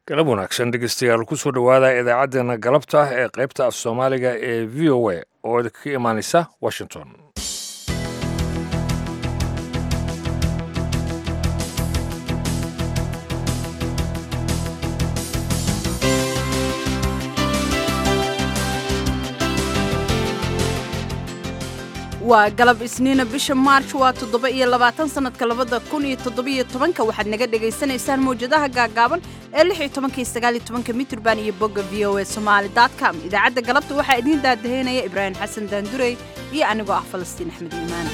galab wanaagsan dhegeystayaal kusoo dhowaada idaacaddeenna galabta ee qaybta af soomaaliga ee v o a oo idinka imaanaysa washington waa galab isniina bisha maarj waa toddoba iyo labaatan sannadka labada kun iyo toddobiyo tobanka waxaad naga dhagaysanaysaan mawjadaha gaagaaban ee lix iyo tobanka iyo sagaal iyo tobanka mitrban iyo bogga v o a somaali dot com idaacadda galabta waxaa idiin daadaheynaya ibraahim xasan daandurey iyo anigoo ah falastiin axmed iimaan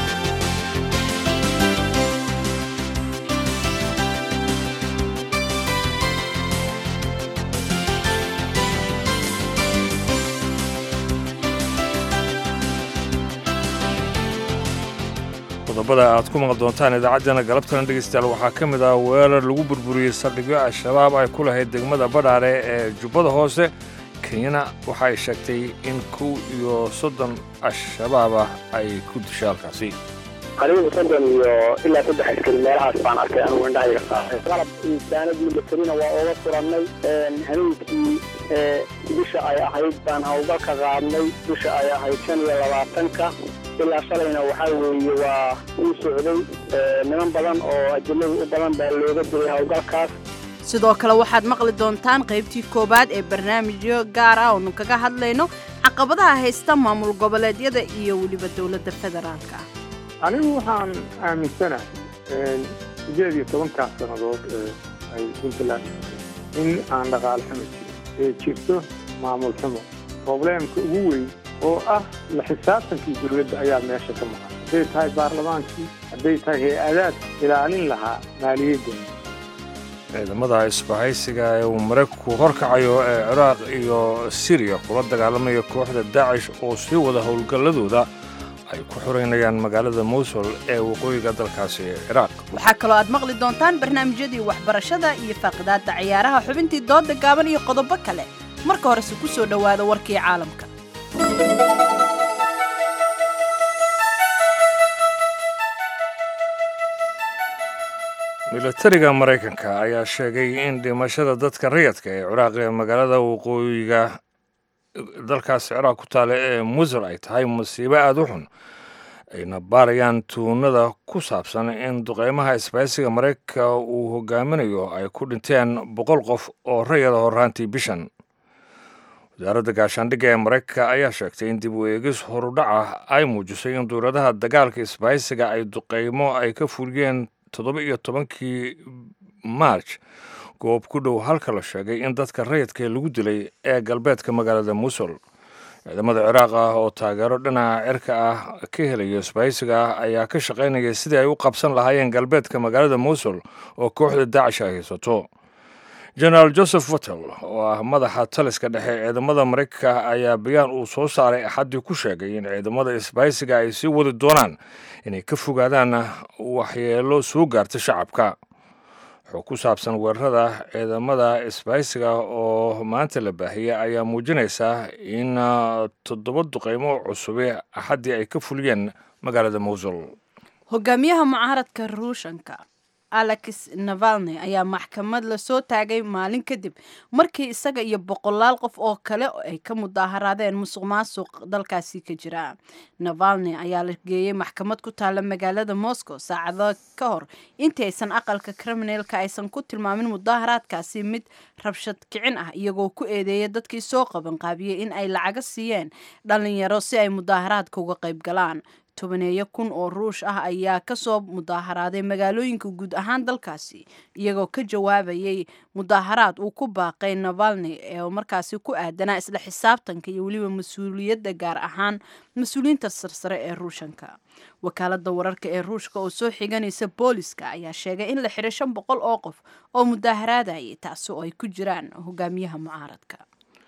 qodobada aad ku maqal doontaan idaacaddeenna galabtana dhegeystayaal waxaa ka mid ah weerar lagu burburiyey saldhigyo al-shabaab ay ku lahayd degmada badhaare ee jubbada hoose kenyana waxa ay sheegtay in kow iyo soddon al-shabaab ah ay ku dishay halkaasi anigu soddon iyo ilaa saddex askari meelahaas baan arkay anugu indhahayga saaray qalab insaanad militarina waa ooga furannay habeenkii bisha ay ahayd baan howlgalka qaadnay bisha ay ahayd shan iyo labaatanka ilaa shalayna waxaa weeye waa uu socday niman badan oo ajillada u badan baa looga dilay howlgalkaas sidoo kale waxaad maqli doontaan qaybtii koowaad ee barnaamijyo gaar ah oonu kaga hadlayno caqabadaha haysta maamul goboleedyada iyo weliba dowladda federaalka anigu waxaan aaminsanahay sideed iyo tobankaas sannadood ee ay puntland in aan dhaqaale xumo jirin ee jirto maamul xumo probleemka ugu weyn oo ah la xisaabtankii dowladda ayaa meesha ka maqan hadday tahay baarlamaankii hadday tahay hay-adaad ilaalin lahaa maaliyadda ciidamada isbahaysiga ee uu maraykanku horkacayo ee ciraaq iyo siriya kula dagaalamaya kooxda daacish oo sii wada howlgalladooda ay ku xoreynayaan magaalada mowsul ee waqooyiga dalkaasi ee ciraaq waxaa kaloo aad maqli doontaan barnaamijyadii waxbarashada iyo faaqidaadda ciyaaraha xubintii dooda gaaban iyo qodobo kale marka horese ku soo dhowaada warkii caalamka milatariga maraykanka ayaa sheegay in dhimashada dadka rayadka ee ciraaq ee magaalada waqooyiga dalkaas ciraaq ku taale ee musul ay tahay musiibo aada u xun ayna baarayaan tuunada ku saabsan in duqeymaha isbaysiga maraykanka uu hogaaminayo ay ku dhinteen boqol qof oo rayada horraantii bishan wasaaradda gaashaandhigga ee maraykanka ayaa sheegtay in dib u eegis horudhaca ay muujisay in duuradaha dagaalka isbaysiga ay duqeymo ay ka fuliyeen toddoba iyo tobankii maarj goob ku dhow halka la sheegay in dadka rayidka lagu dilay ee galbeedka magaalada musul ciidamada ciraaq ah oo taageero dhinaca cirka ah ka helaya isbaysiga ah ayaa ka shaqaynaya sidii ay u qabsan lahaayeen galbeedka magaalada musul oo kooxda daacish ay haysato genaraal joseph wattel oo ah madaxa taliska dhexe ciidamada maraykanka ayaa bayaan uu soo saaray axaddii ku sheegay in ciidamada isbaysiga ay sii wadi doonaan inay ka fogaadaan waxyeelo soo gaarta shacabka xog ku saabsan weerarada ciidamada isbaysiga oo maanta la baahiyey ayaa muujinaysa in toddoba duqeymo cusubi axaddii ay ka fuliyeen magaalada mowsul hogaamiyaha mucaaradka ruushanka alex navalny ayaa maxkamad lasoo taagay maalin kadib markii isaga iyo boqolaal qof oo kale ay ka mudaaharaadeen musuq maasuq dalkaasi ka jira navalny ayaa la geeyey maxkamad ku taalla magaalada moscow saacado ka hor intii aysan aqalka kriminalka aysan ku tilmaamin mudaaharaadkaasi mid rabshad kicin ah iyagoo ku eedeeya dadkii soo qabanqaabiyey in ay lacaga siiyeen dhalinyaro si ay mudaaharaadka uga qayb galaan tobaneeyo kun oo ruush ah ayaa kasoo mudaaharaaday magaalooyinka guud ahaan dalkaasi iyagoo ka jawaabayay mudaaharaad uu ku baaqay navalny ee markaasi ku aadanaa isla xisaabtanka iyo weliba mas-uuliyadda gaar ahaan mas-uuliyiinta sarsare ee ruushanka wakaalada wararka ee ruushka oo soo xiganaysa booliska ayaa sheegay in la xiray shan boqol oo qof oo mudaaharaadayay taasi oo ay ku jiraan hogaamiyaha mucaaradka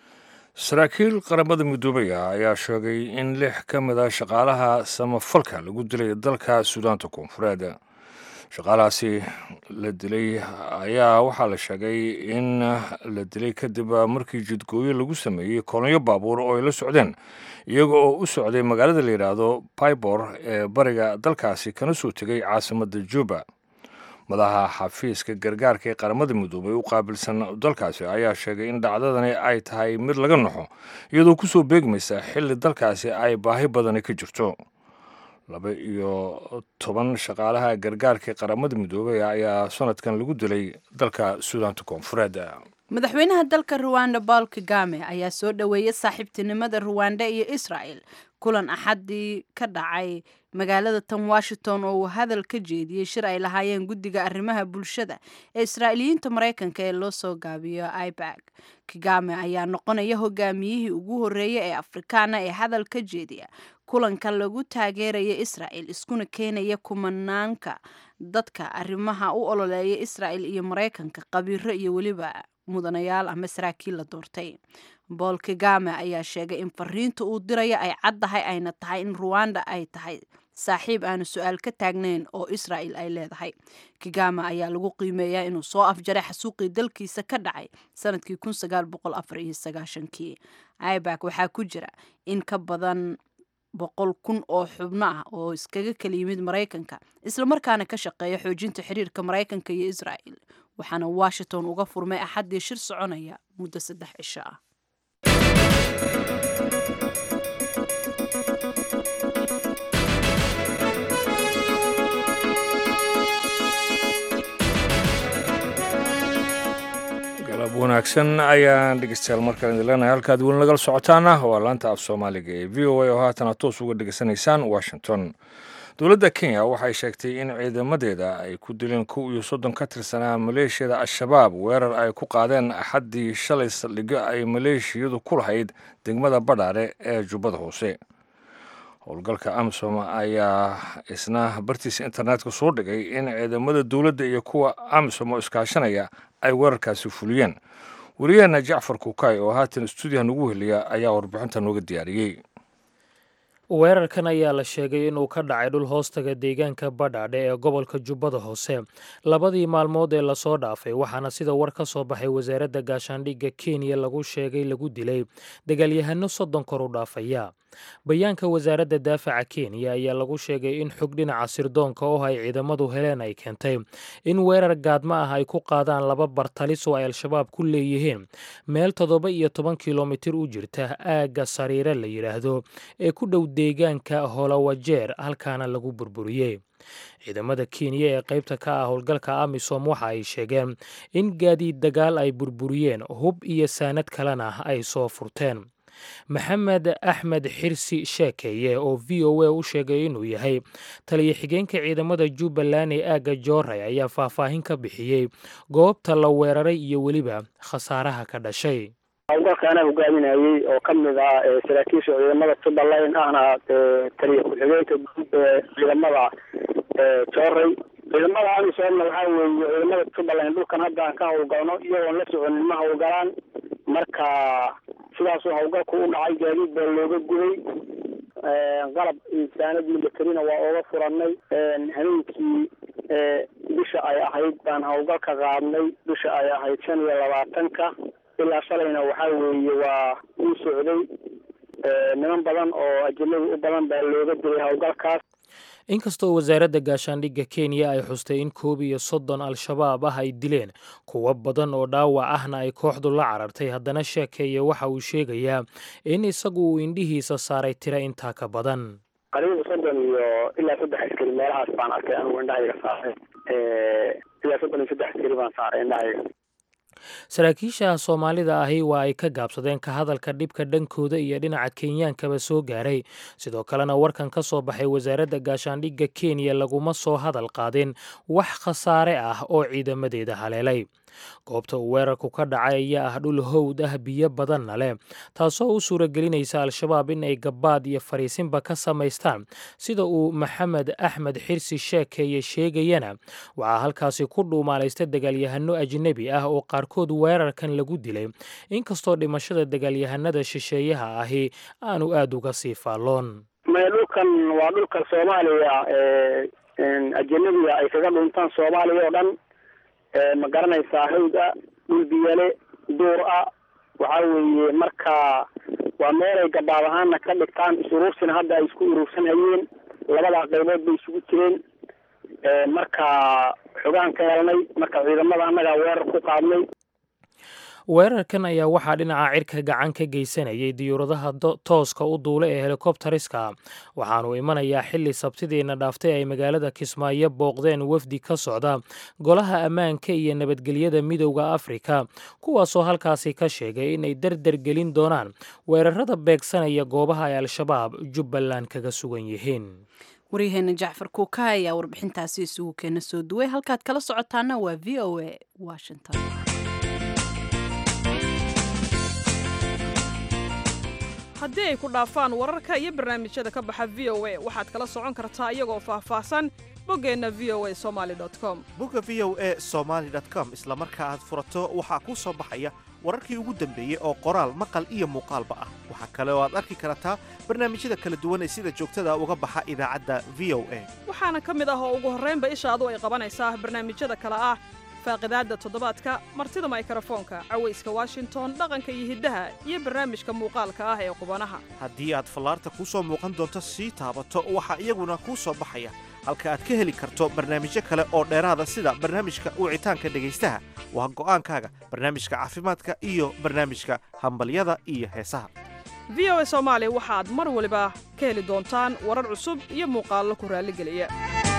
saraakiil qaramada midoobay ah ayaa sheegay in lix ka mid a shaqaalaha samafalka lagu dilay dalka suudaanta koonfureed shaqaalahaasi la dilay ayaa waxaa la sheegay in la dilay kadib markii jidgooyo lagu sameeyey kolonyo baabuur oo ay la socdeen iyaga oo u socday magaalada la yidhaahdo baybor ee bariga dalkaasi kana soo tegay caasimadda juba madaxa xafiiska gargaarka ee qaramada midoobay u qaabilsan dalkaasi ayaa sheegay in dhacdadani ay tahay mid laga naxo iyadoo kusoo beegmaysa xilli dalkaasi ay baahi badani ka jirto laba iyo toban shaqaalaha gargaarka ee qaramada midoobay ayaa sanadkan lagu dilay dalka suudaanta koonfureed madaxweynaha dalka ruwanda paul kagame ayaa soo dhoweeyay saaxiibtinimada ruwanda iyo israel kulan axadii ka dhacay magaalada tan washington oo uu hadal ka jeediyey shir ay lahaayeen guddiga arrimaha bulshada ee israa'iiliyiinta maraykanka ee loo soo gaabiyo ibag kagame ayaa noqonaya hogaamiyihii ugu horreeyay ee afrikaana ee hadal ka jeediya kulanka lagu taageeraya israel iskuna keenaya kumanaanka dadka arrimaha u ololeeya israel iyo maraykanka qabiiro iyo weliba mudanayaal ama saraakiil la doortay bool kagame ayaa sheegay in fariinta uu diraya ay caddahay ayna tahay in ruwanda ay tahay saaxiib aanu su-aal ka taagnayn oo israel ay leedahay kagame ayaa lagu qiimeeyaa inuu soo afjaray xasuuqii dalkiisa ka dhacay sanadkii kii ibak waxaa ku jira in ka badan boqol kun oo xubno ah oo iskaga kala yimid maraykanka islamarkaana ka shaqeeya xoojinta xiriirka maraykanka iyo israel waxaana washington uga furmay axaddii shir soconaya muddo saddex cisho ah galab wanaagsan ayaan dhegeystayaal markaan idin leenahay halkaad weli nagala socotaana waa laanta af soomaaliga ee v o a oo haatana toos uga dhegeysanaysaan washington dowladda kenya waxay sheegtay in ciidamadeeda ay ku dileen kow iyo soddon ka tirsanaa maleeshiyada al-shabaab weerar ay ku qaadeen axaddii shalay saldhigyo ay maleeshiyadu ku lahayd degmada badhaare ee jubbada hoose howlgalka amisom ayaa isna bartiisa internetka soo dhigay in ciidamada dowladda iyo kuwa amisom oo iskaashanaya ay weerarkaasi fuliyeen wariyaheena jacfar kukay oo haatan stuudiyaha nagu heliya ayaa warbixinta nooga diyaariyey weerarkan ayaa la sheegay inuu ka dhacay dhul hoostaga deegaanka badhaadhe ee gobolka jubbada hoose labadii maalmood ee lasoo dhaafay waxaana sida war ka soo baxay wasaaradda gaashaandhigga kenya lagu sheegay lagu dilay dagaalyahano soddon kor u dhaafaya bayaanka wasaaradda daafaca kenya ayaa lagu sheegay in xog dhinaca sirdoonka oo ay ciidamadu heleen ay keentay in weerar gaadma ah ay ku qaadaan laba bartalis oo ay al-shabaab ku leeyihiin meel toddoba iyo toban kilomitir u jirta aagga sariire la yidhaahdo ee ku dhow deegaanka holawajeer halkaana lagu burburiyey ciidamada kenya ee qaybta ka ah howlgalka amisom waxa ay sheegeen in gaadiid dagaal ay burburiyeen hub iyo saanad kalena ay soo furteen maxamed axmed xirsi sheekeeye oo v o a u sheegay inuu yahay taliyo xigeenka ciidamada jubbaland ee aagga jooray ayaa faahfaahin ka bixiyey goobta la weeraray iyo weliba khasaaraha ka dhashay howlgalka anaa hogaaminayey oo ka mid ah saraakiisha ciidamada jubbaland ahna taliya ku-xigeenka guud ee ciidamada jooray ciidamada amisomna waxaa weeye ciidamada jubbaland dhulkan hadda aan ka howlgalno iyagoon la soconin ma howlgalaan marka sidaasuu howlgalku u dhacay gaadiid baa looga guday qalab insaanad militarina waa ooga furanay habeenkii bisha ay ahayd baan howlgalka qaadnay bisha ay ahayd shan iyo labaatanka ilaa shalayna waxaa weeye waa uu socday niman badan oo ajinada u badan baa looga dilay howlgalkaas inkastoo wasaaradda gaashaandhigga kenya ay xustay in koob iyo soddon al-shabaab ah ay dileen kuwo badan oo dhaawac ahna ay kooxdu la carartay haddana sheekeeye waxa uu sheegayaa in isagu uu indhihiisa saaray tira intaa ka badan qariiba soddon iyo ilaa saddex askari meelahaas baan arkay anigu indhahayga saaray ilaa soddon iyo saddex askari baan saaray indhahayga saraakiisha soomaalida ahi waa ay ka gaabsadeen ka hadalka dhibka dhankooda iyo dhinaca kenyaankaba soo gaaray sidoo kalena warkan ka soo baxay wasaaradda gaashaandhigga kenya laguma soo hadal qaadin wax khasaare ah oo ciidamadeeda haleelay goobta uu weerarku ka dhacay ayaa ah dhul howd ah biyo badanna leh taasoo u suuragelinaysa al-shabaab in ay gabbaad iyo fariisinba ka samaystaan sida uu maxamed axmed xirsi sheekeeye sheegayana waxaa halkaasi ku dhuumaalaysta dagaalyahano ajnebi ah oo qaarkood weerarkan lagu dilay inkastoo dhimashada dagaalyahanada shisheeyaha ahi aanu aada uga sii faalloon maya dhulkan waa dhulka soomaaliya ajanabiga ay kaga dhuntaan soomaaliya oo dhan ma garanaysaa hawd ah dhul biyale duur ah waxa weeye marka waa meelay gabaab ahaana ka dhigtaan is-uruursina hadda ay isku uruursan hayeen labadaa qaybood bay isugu jireen marka xogaan ka helnay marka ciidamada annagaa weerar ku qaadnay weerarkan ayaa waxaa dhinaca cirka gacan ka geysanayay diyuuradaha tooska u duula ee helikobteriska waxaanu imanayaa xili sabtidiina dhaaftay ay magaalada kismaayo booqdeen wafdi ka socda golaha ammaanka iyo nabadgelyada midowda afrika kuwaasoo halkaasi ka sheegay inay dardar gelin doonaan weerarada beegsanaya goobaha ay al-shabaab jubbaland kaga sugan yihiin waryaheena jacfar kuuka ayaa warbixintaasi isugu keena soo duway halkaad kala socotaana waa v o a washington haddii ay ku dhaafaan wararka iyo barnaamijyada ka baxa v o a waxaad kala socon kartaa iyagoo faahfaahsan boggeenna v o a somali com bogga v o a somaali com isla marka aad furato waxaa kuu soo baxaya wararkii ugu dambeeyey oo qoraal maqal iyo muuqaalba ah waxaa kale oo aad arki kartaa barnaamijyada kala duwan ee sida joogtada uga baxa idaacadda v o a waxaana ka mid ah oo ugu horraynba ishaadu ay qabanaysaa barnaamijyada kale ah faaqidaadda toddobaadka martida maykarafoonka cawayska washington dhaqanka iyo hiddaha iyo barnaamijka muuqaalka ah ee qubanaha haddii aad fallaarta kuu soo muuqan doonto sii taabato waxaa iyaguna kuu soo baxaya halka aad ka heli karto barnaamijyo kale oo dheeraada sida barnaamijka wicitaanka dhegaystaha waa go'aankaaga barnaamijka caafimaadka iyo barnaamijka hambalyada iyo heesaha v o a soomaali waxaad mar waliba ka heli doontaan warar cusub iyo muuqaallo ku raalligeliya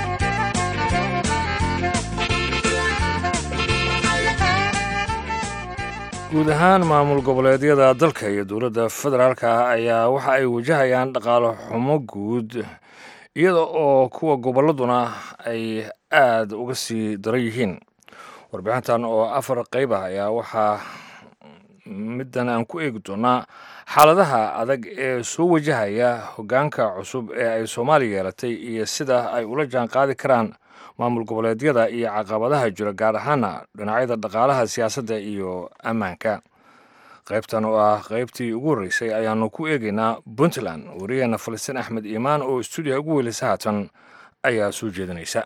guud ahaan maamul goboleedyada dalka iyo dowladda federaalka ayaa waxa ay wajahayaan dhaqaalo xumo guud iyada oo kuwa gobolladuna ay aad uga sii daran yihiin warbixintan oo afar qayb ah ayaa waxaa middan aan ku eegi doonaa xaaladaha adag ee soo wajahaya hoggaanka cusub ee ay soomaaliya yeelatay iyo sida ay ula jaan qaadi karaan maamul goboleedyada iyo caqabadaha jira gaar ahaana dhinacyada dhaqaalaha siyaasadda iyo ammaanka qaybtan oo ah qaybtii ugu horreysay ayaanu ku eegaynaa puntland wariyaheena falastiin axmed iimaan oo stuudiyaha ugu weylisa haatan ayaa soo jeedinaysa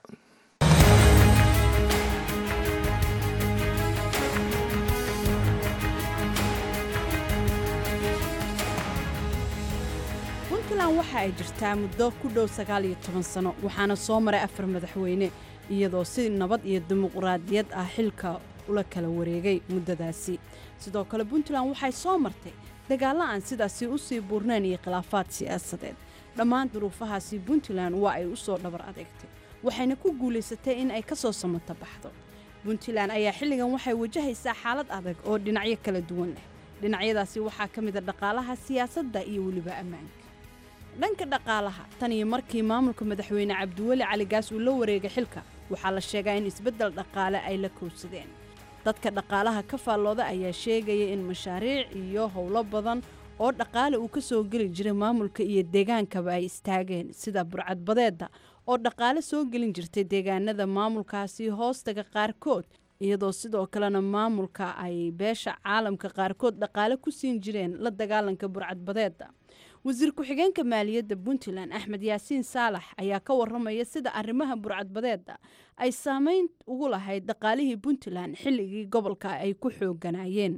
puntland waxa ay jirtaa muddo ku dhow sagaal iyo toban sano waxaana soo maray afar madaxweyne iyadoo si nabad iyo dimuqraadiyad ah xilka ula kala wareegay muddadaasi sidoo kale puntland waxay soo martay dagaallo aan sidaasi u sii buurnayn iyo khilaafaad siyaasadeed dhammaan duruufahaasi puntland waa ay u soo dhabar adeegtay waxayna ku guulaysatay in ay ka soo samato baxdo puntland ayaa xilligan waxay wajahaysaa xaalad adag oo dhinacyo kala duwan leh dhinacyadaasi waxaa ka mid a dhaqaalaha siyaasadda iyo weliba ammaanka dhanka dhaqaalaha tan iyo markii maamulka madaxweyne cabdiweli caligaas uu la wareegay xilka waxaa la sheegaa in isbeddel dhaqaale ay la kowsadeen dadka dhaqaalaha ka faallooda ayaa sheegaya in mashaariic iyo howlo badan oo dhaqaale uu ka soo geli jiray maamulka iyo deegaankaba ay istaageen sida burcadbadeedda oo dhaqaale soo gelin jirtay deegaanada maamulkaasi hoostaga qaarkood iyadoo sidoo kalena maamulka ay beesha caalamka qaarkood dhaqaale ku siin jireen la dagaalanka burcadbadeedda wasiir ku-xigeenka maaliyadda puntland axmed yaasiin saalax ayaa ka waramaya sida arrimaha burcadbadeedda ay saameyn ugu lahayd dhaqaalihii puntland xilligii gobolka ay ku xooganayeen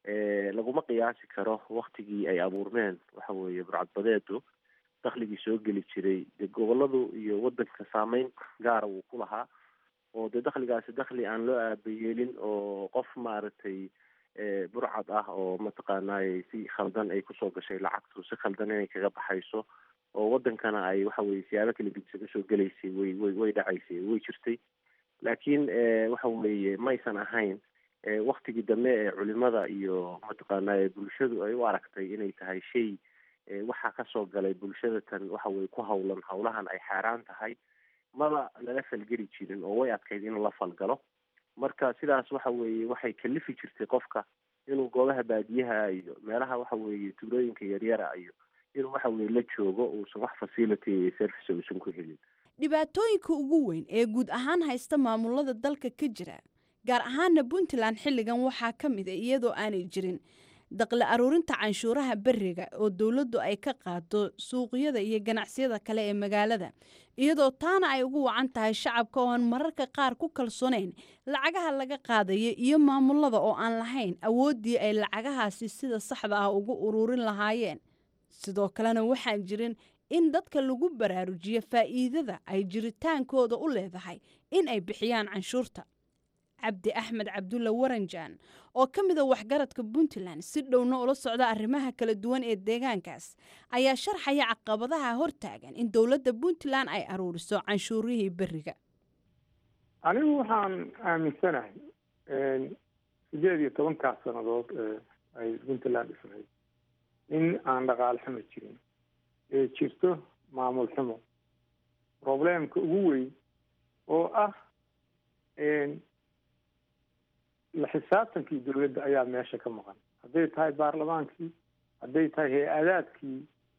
laguma qiyaasi karo waktigii ay abuurmeen waxa weeye burcadbadeedu dakhligii soo geli jiray dee goboladu iyo wadanka saameyn gaara wuu ku lahaa oo dee dakhligaasi dakhli aan loo aabayeelin oo qof maaragtay burcad ah oo mataqaanaaye si khaldan ay kusoo gashay lacagtu si khaldan inay kaga baxayso oo wadankana ay waxa weye siyaabo kala gedisan usoo gelaysay way way way dhacaysay way jirtay laakiin waxa weeye maysan ahayn waktigii dambe ee culimada iyo mataqaanaaye bulshadu ay u aragtay inay tahay shay waxaa kasoo galay bulshada tan waxa weye ku hawlan hawlahan ay xaaraan tahay maba lala falgeli jirin oo way adkayd in la falgalo marka sidaas waxa weeye waxay kalifi jirtay qofka inuu goobaha baadiyaha iyo meelaha waxa weeye tuulooyinka yaryara iyo inuu waxa weye la joogo uusan wax facility iyo service uusan ku helin dhibaatooyinka ugu weyn ee guud ahaan haysta maamulada dalka ka jira gaar ahaana puntland xilligan waxaa ka mid a iyadoo aanay jirin daqli aruurinta canshuuraha beriga oo dowladdu ay ka qaado suuqyada iyo ganacsiyada kale ee magaalada iyadoo taana ay ugu wacan tahay shacabka oo aan mararka qaar ku kalsoonayn lacagaha laga qaadaya iyo maamulada oo aan lahayn awooddii ay lacagahaasi sida saxda ah ugu uruurin lahaayeen sidoo kalena waxaan jirin in dadka lagu baraarujiyo faa'iidada ay jiritaankooda u leedahay in ay bixiyaan canshuurta cabdi axmed cabdulla waranjaan oo ka mida waxgaradka puntland si dhowna ula socda arrimaha kala duwan ee deegaankaas ayaa sharxaya caqabadaha hortaagan in dowladda puntland ay aruuriso canshuurihii beriga anigu waxaan aaminsanahay sideed iyo tobankaas sannadood ee ay puntland dhisnayd in aan dhaqaale xumo jirin ee jirto maamul xumo probleemka ugu weyn oo ah la xisaabtankii dowladda ayaa meesha ka maqan hadday tahay baarlamaankii hadday tahay hay-adaadkii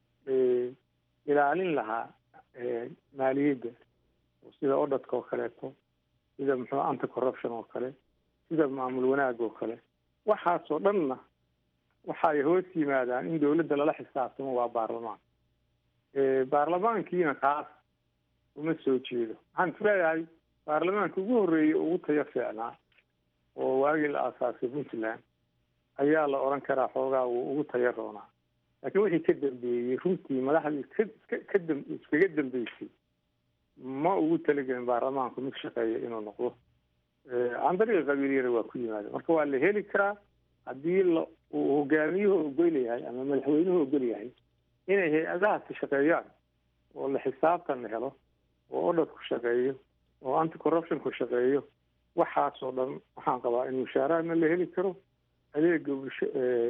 ilaalin lahaa maaliyadda sida odhadka oo kaleeto sida muxuu anti corruption oo kale sida maamul wanaag oo kale waxaasoo dhanna waxay hoos yimaadaan in dowladda lala xisaabtamo waa baarlamaan baarlamaankiina kaas uma soo jeedo waxaan isleeyahay baarlamaanka ugu horreeyay ugu tayo fiicnaa oo waagii la aasaasay puntland ayaa la odhan karaa xoogaa wuu ugu tayo roonaa laakiin wixii ka dambeeyey runtii madaxdii ka ka dam iskaga dambeysay ma ugu talagelin baarlamaanku mid shaqeeya inuu noqdo aan dariiqa qabiiliyana waa ku yimaada marka waa la heli karaa haddii la uu hogaamiyuhu ogol yahay ama madaxweynuhu ogol yahay inay hay-adahaasi shaqeeyaan oo la xisaabtan helo oo odhadku shaqeeyo oo anti corruptionku shaqeeyo waxaasoo dhan waxaan qabaa in mushaaraadna la heli karo adeega bulsho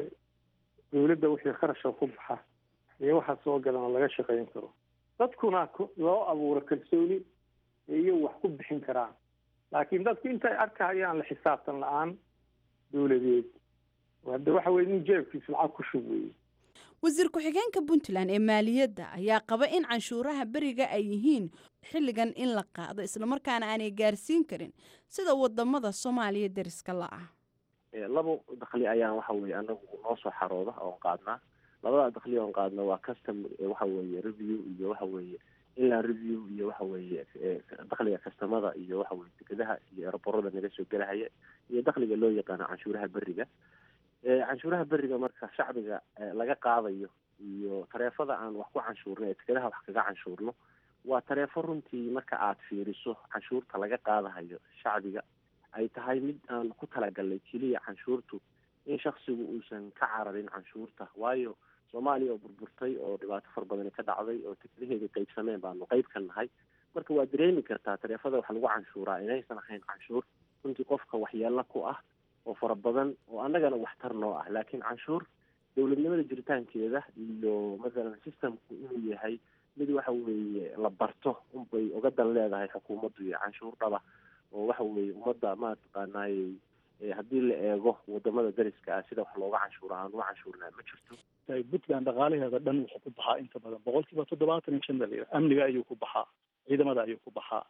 dowladda wixii kharashka ku baxa iyo waxa soo galana laga shaqeyn karo dadkuna loo abuuro kalsooni iyo wax ku bixin karaan laakiin dadku intay arkahayaan la xisaabtan la-aan dowladeed hadda waxa weye nin jeebkiisa lacag ku shub weeye wasiir ku-xigeenka puntland ee maaliyadda ayaa qaba in canshuuraha beriga ay yihiin xilligan in la qaado islamarkaana aanay gaarsiin karin sida wadamada soomaaliya deriska la-ah labo dakli ayaan waxa weye anagu noo soo xarooda oon qaadnaa labada dakli oon qaadna waa custom waxa weeye review iyo waxa weeye inland review iyo waxa weeye dakliga kastamada iyo waxa weye dekedaha iyo eraborada naga soo gelahaya iyo dakliga loo yaqaano canshuuraha beriga canshuuraha beriga marka shacbiga laga qaadayo iyo tareefada aan wax ku canshuurno ee dekedaha wax kaga canshuurno waa tareefo runtii marka aad fiiriso canshuurta laga qaadahayo shacbiga ay tahay mid aan ku talagalnay keliya canshuurtu in shaksigu uusan ka cararin canshuurta waayo soomaaliya oo burburtay oo dhibaato fara badani ka dhacday oo tekadaheeda qaybsameen baanu qayb ka nahay marka waa dareemi kartaa tareefada wax lagu canshuuraa inaysan ahayn canshuur runtii qofka waxyeelo ku ah oo fara badan oo annagana waxtar noo ah laakiin canshuur dowladnimada jiritaankeeda iyo mathalan systemku inuu yahay mid waxa weeye la barto unbay uga dan leedahay xukuumaddu iyo canshuur dhaba oo waxa weeye ummadda mataqaanaayey haddii la eego wadamada dariska ah sida wax looga canshuura aan uga canshuurnaa ma jirto puntland dhaqaalaheeda dhan wuxuu ku baxaa inta badan boqol kiiba toddobaatan iyo shan dhalinyaro amniga ayuu ku baxaa ciidamada ayuu ku baxaa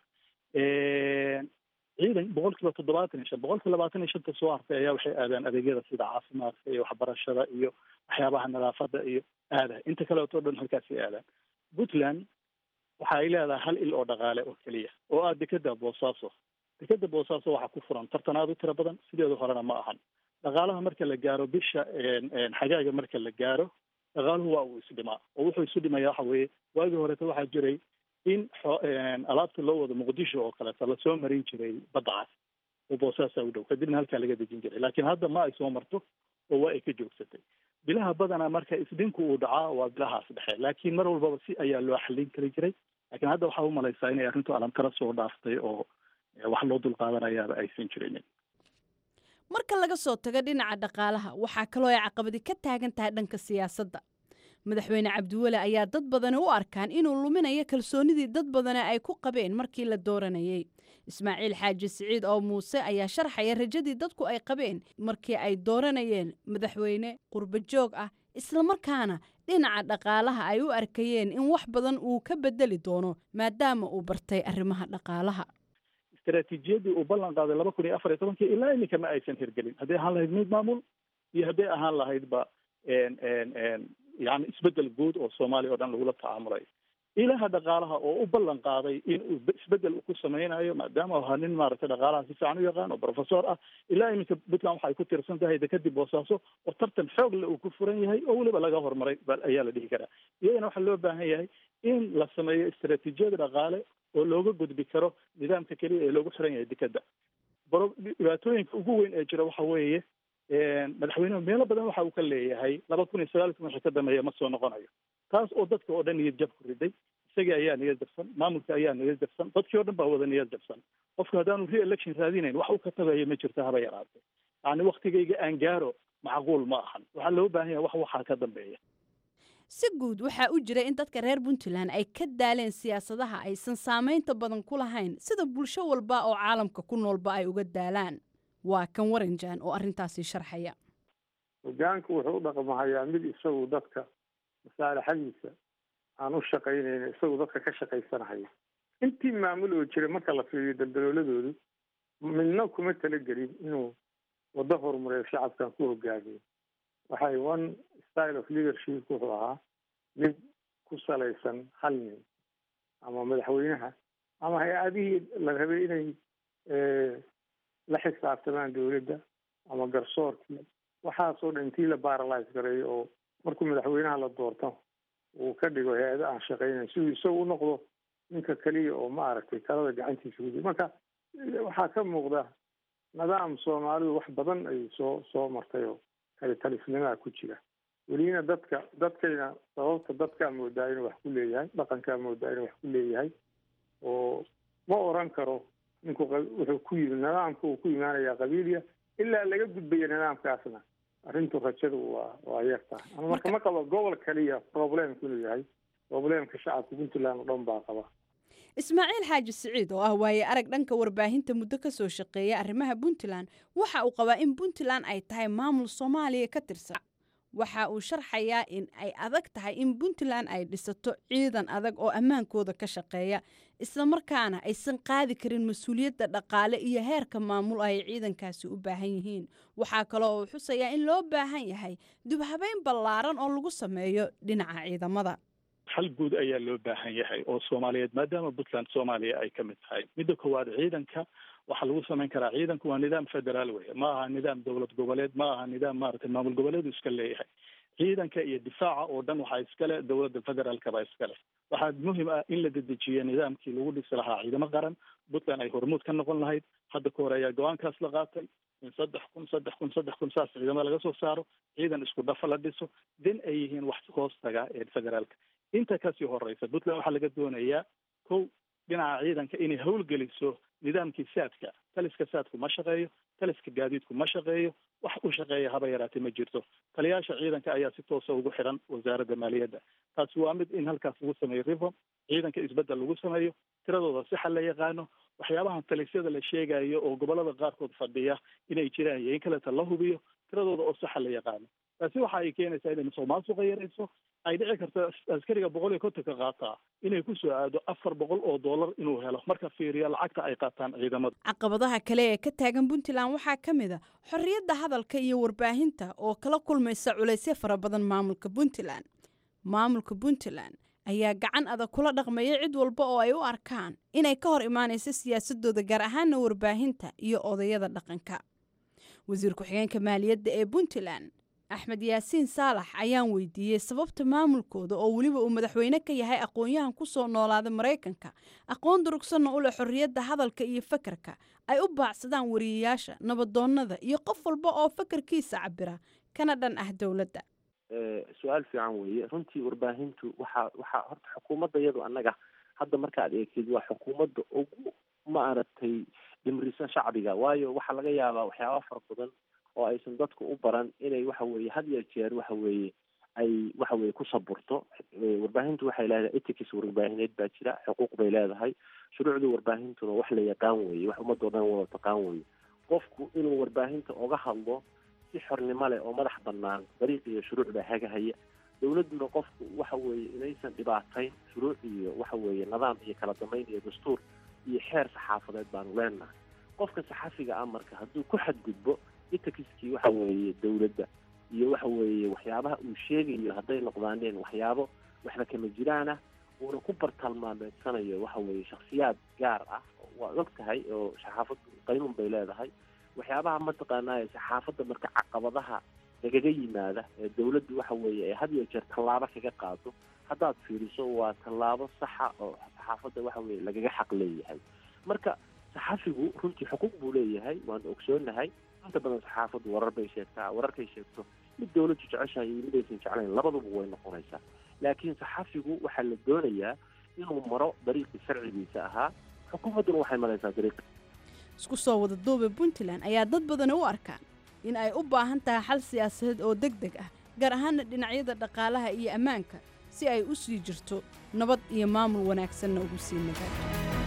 ciidan boqol kiiba toddobaatan iyo shan boqol kiiba labaatan iyo shanta soo hartay ayaa waxay aadaan adeegyada sida caafimaadka iyo waxbarashada iyo waxyaabaha nadaafada iyo aadaha inta kaleeto dhan halkaasay aadaan puntland waxa ay leedahay hal il oo dhaqaale oo keliya oo ah dekeda boosaaso dekeda boosaaso waxaa ku furan tartan aad u tiro badan sideedu horena ma ahan dhaqaalaha marka la gaaro bisha xagaaga marka la gaaro dhaqaaluhu waa uu isdhimaa oo wuxuu isu dhimaya waxa weeye waagii horeeta waxaa jiray in alaabta loo wado muqdisho oo kaleeto lasoo marin jiray badda cas oo boosaasa u dhow kadibna halkaa laga dejin jiray laakiin hadda ma ay soo marto oo waa ay ka joogsatay bilaha badanaa marka isdhinku uu dhacaa waa bilahaas dhexe laakiin mar walbaba si ayaa loo xallin kari jiray laakiin hadda waxaa u malaysaa inay arrintu alamtara soo dhaaftay oo wax loo dulqaadanayaaba aysan jirinin marka laga soo tago dhinaca dhaqaalaha waxaa kaloo ay caqabadi ka taagan tahay dhanka siyaasadda madaxweyne cabdiweli ayaa dad badani u arkaan inuu luminayo kalsoonidii dad badani ay ku qabeen markii la dooranayey ismaaciil xaaji siciid oo muuse ayaa sharxaya rajadii dadku ay qabeen markii ay dooranayeen madaxweyne qurbo joog ah islamarkaana dhinaca dhaqaalaha ay u arkayeen in wax badan uu ka bedeli doono maadaama uu bartay arrimaha dhaqaalaha istaraatiijiyadii uu ballan qaaday laba kun iyo afar iyo tobankii ilaa iminka ma aysan hirgelin hadday ahaan lahayd mid maamul iyo hadday ahaan lahaydba yani isbedel guud oo soomaaliya oo dhan lagula tacaamulayo ilaha dhaqaalaha oo u ballan qaaday in uu isbedel ku sameynayo maadaama ahaa nin maaragtay dhaqaalaha si fiican u yaqaan oo professor ah ilaa iminka puntland waxay ku tirsan tahay dekadib boosaaso oo tartan xoog le uu ku furan yahay oo weliba laga horumaray ayaa la dhihi karaa iyadana waxaa loo baahan yahay in la sameeyo istaraatiijiyad dhaqaale oo looga gudbi karo nidaamka keliya ee loogu xiran yahay dekada dhibaatooyinka ugu weyn ee jira waxa weeye madaxweynuhu meelo badan waxa uu ka leeyahay laba kun iyo sagaalkii wixii ka dambeeya ma soo noqonayo taas oo dadka oo dhan niyad jab ku riday isagii ayaa niyad jabsan maamulka ayaa niyad jabsan dadkii oo dhan baa wada niyad jabsan qofku haddaanu re-election raadinayn wax uu ka tagayo ma jirto haba yaraatee yacni waktigayga aan gaaro macquul ma ahan waxaa loo baahan yahay wax waxaa ka dambeeya si guud waxaa u jira in dadka reer puntland ay ka daaleen siyaasadaha aysan saamaynta badan ku lahayn sida bulsho walba oo caalamka ku noolba ay uga daalaan waa kan waranjan oo arrintaasi sharxaya hogaanku wuxuu u dhaqmahayaa mid isagu dadka masaalixadiisa aan u shaqaynayna isagu dadka ka shaqaysanahaya intii maamul oo jira marka la fiiriyo daldalooladoodu midna kuma talagelin inuu waddo horumareed shacabkan ku hogaamiyo waxay one style of leadership wuxuu ahaa mid ku salaysan hal nin ama madaxweynaha ama hay-adihii la rabay inay la xisaabtamaan dawladda ama garsoorkii waxaasoo dhan intii la baralise gareeyo oo markuu madaxweynaha la doorto uu ka dhigo hay-ado aan shaqaynayn siduu isagu u noqdo ninka keliya oo ma aragtay talada gacantiisa gudiy marka waxaa ka muuqda nidaam soomaalidu wax badan ay soo soo martay oo kale talisnimaa ku jira welina dadka dadkayna sababta dadkaa moodaa inuu wax ku leeyahay dhaqankaa moodaa inuu wax ku leeyahay oo ma oran karo ninku wuxuu ku yimi nidaamka uu ku imaanayaa qabiiliya ilaa laga gudbaya nidaamkaasna arrintu rajadu waa waa yartaa ama marka ma qabo gobol kaliya problemku inuu yahay problemka shacabka puntland oo dhan baa qaba ismaaciil xaaji siciid oo ah waaye arag dhanka warbaahinta muddo ka soo shaqeeya arrimaha puntland waxa uu qabaa in puntland ay tahay maamul soomaaliya ka tirsan waxa uu sharxayaa in ay adag tahay in puntland ay dhisato ciidan adag oo ammaankooda ka shaqeeya islamarkaana aysan qaadi karin mas-uuliyadda dhaqaale iyo heerka maamul ay ciidankaasi u baahan yihiin waxaa kaloo uu xusayaa in loo baahan yahay dubhabeyn ballaaran oo lagu sameeyo dhinaca ciidamada hal guud ayaa loo baahan yahay oo soomaaliyeed maadaama puntland soomaaliya ay ka mid tahay midda koowaad ciidanka waxaa lagu samayn karaa ciidanku waa nidaam federaal wey ma aha nidaam dowlad goboleed ma aha nidaam maaragtay maamul goboleedu iska leeyahay ciidanka iyo difaaca oo dhan waxaa iskale dowladda federaalka baa iskale waxaa muhim ah in la dedejiyo nidaamkii lagu dhisi lahaa ciidamo qaran puntland ay hormuud ka noqon lahayd hadda ka hore ayaa go-aankaas la qaatay in saddex kun saddex kun saddex kun saas ciidamada laga soo saaro ciidan isku dhafa la dhiso den ay yihiin wax hoos taga ee federaalka inta kasii horeysa puntland waxaa laga doonayaa kow dhinaca ciidanka inay howlgeliso nidaamkii saadka taliska saadku ma shaqeeyo taliska gaadiidku ma shaqeeyo wax u shaqeeya haba yaraatee ma jirto taliyaasha ciidanka ayaa si toosa ugu xiran wasaaradda maaliyadda taasi waa mid in halkaas lagu sameeyo reform ciidanka isbeddel lagu sameeyo tiradooda sixa la yaqaano waxyaabahan talisyada la sheegayo oo gobolada qaarkood fadhiya inay jiraan iyo in kaleta la hubiyo tiradooda oo saxa la yaqaano taasi waxa ay keenaysaa inay musuqmaasuqa yarayso ay dhici karto askariga boqol iyo kontonka qaataa inay ku soo aado afar boqol oo dollar inuu helo marka fiiriya lacagta ay qaataan ciidamada caqabadaha kale ee ka taagan puntland waxaa ka mid a xorriyadda hadalka iyo warbaahinta oo kala kulmaysa culaysyo fara badan maamulka puntland maamulka puntland ayaa gacan adag kula dhaqmaya cid walba oo ay u arkaan inay ka hor imaanayso siyaasadooda gaar ahaana warbaahinta iyo odayada dhaqanka wasiir ku-xigeenka maaliyadda ee puntland axmed yaasiin saalax ayaan weydiiyey sababta maamulkooda oo weliba uu madaxweyne ka yahay aqoon-yahan ku soo noolaada maraykanka aqoon durugsanna u leh xorriyadda hadalka iyo fakarka ay u baacsadaan wariyayaasha nabadoonnada iyo qof walba oo fakarkiisa cabira kana dhan ah dowladda su-aal fiican weeye runtii warbaahintu waxaa waxaa horta xukuumadda iyadu annaga hadda markaad eegtid waa xukuumadda ugu maaragtay dhimrisan shacbiga waayo waxaa laga yaabaa waxyaaba fara badan oo aysan dadku u baran inay waxa weeye had iyo jeer waxa weeye ay waxa weye ku saburto warbaahintu waxay leedahay etics warbaahineed baa jira xuquuq bay leedahay shuruucda warbaahintuna wax la yaqaan weeye wax ummadoo dhan wada taqaan weeye qofku inuu warbaahinta oga hadlo si xornimo leh oo madax banaan dariiq iyo shuruuc baa hagahaya dowladduna qofku waxa weeye inaysan dhibaatayn shuruuc iyo waxa weeye nidaam iyo kala dambeyn iyo dastuur iyo xeer saxaafadeed baanu leenahay qofka saxafiga ah marka hadduu ku xadgudbo itakiskii waxa weeye dowladda iyo waxa weeye waxyaabaha uu sheegayo hadday noqdaaneen waxyaabo waxba kama jiraan ah uuna ku bartaalmaameedsanayo waxa weeye shaksiyaad gaar ah waad og tahay oo saxaafaddu qaynuun bay leedahay waxyaabaha mataqaanaa saxaafadda marka caqabadaha lagaga yimaada ee dawladdu waxa weeye ay had iyo jeer tallaabo kaga qaado haddaad fiiriso waa tallaabo saxa oo saxaafadda waxa weye lagaga xaq leeyahay marka saxafigu runtii xuquuq buu leeyahay waanu ogsoonahay inta badan saxaafaddu warar bay sheegtaa wararkay sheegto mid dawladdu jeceshahay iyo mid aysan jeclayn labaduba way noqonaysaa laakiin saxafigu waxaa la doonayaa inuu maro dariiqii sharcigiisa ahaa xukuumadduna waxay maraysaa dariiqi isku soo wada duube puntland ayaa dad badani u arkaan in ay u baahan tahay xal siyaasadeed oo deg deg ah gaar ahaana dhinacyada dhaqaalaha iyo ammaanka si ay u sii jirto nabad iyo maamul wanaagsanna ugu sii nagaato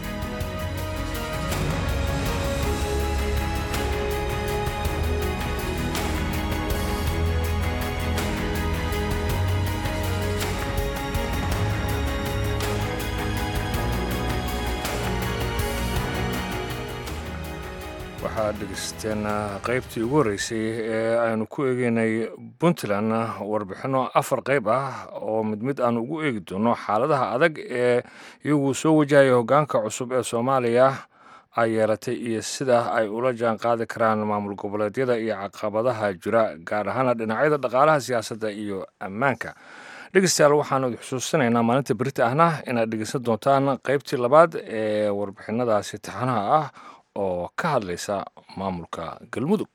waxaad dhegeysteen qaybtii ugu horreysay ee aynu ku eegeynay puntland warbixinno afar qayb ah oo mid mid aan ugu eegi doono xaaladaha adag ee iyagu soo wajahaya hoggaanka cusub ee soomaaliya ay yeelatay iyo sida ay ula jaan qaadi karaan maamul goboleedyada iyo caqabadaha jira gaar ahaana dhinacyada dhaqaalaha siyaasadda iyo ammaanka dhegeystayaal waxaanu idi xusuusinaynaa maalinta berita ahna inaad dhegeysan doontaan qaybtii labaad ee warbixinadaasi taxanaha ah oo ka hadlaysa maamulka galmudug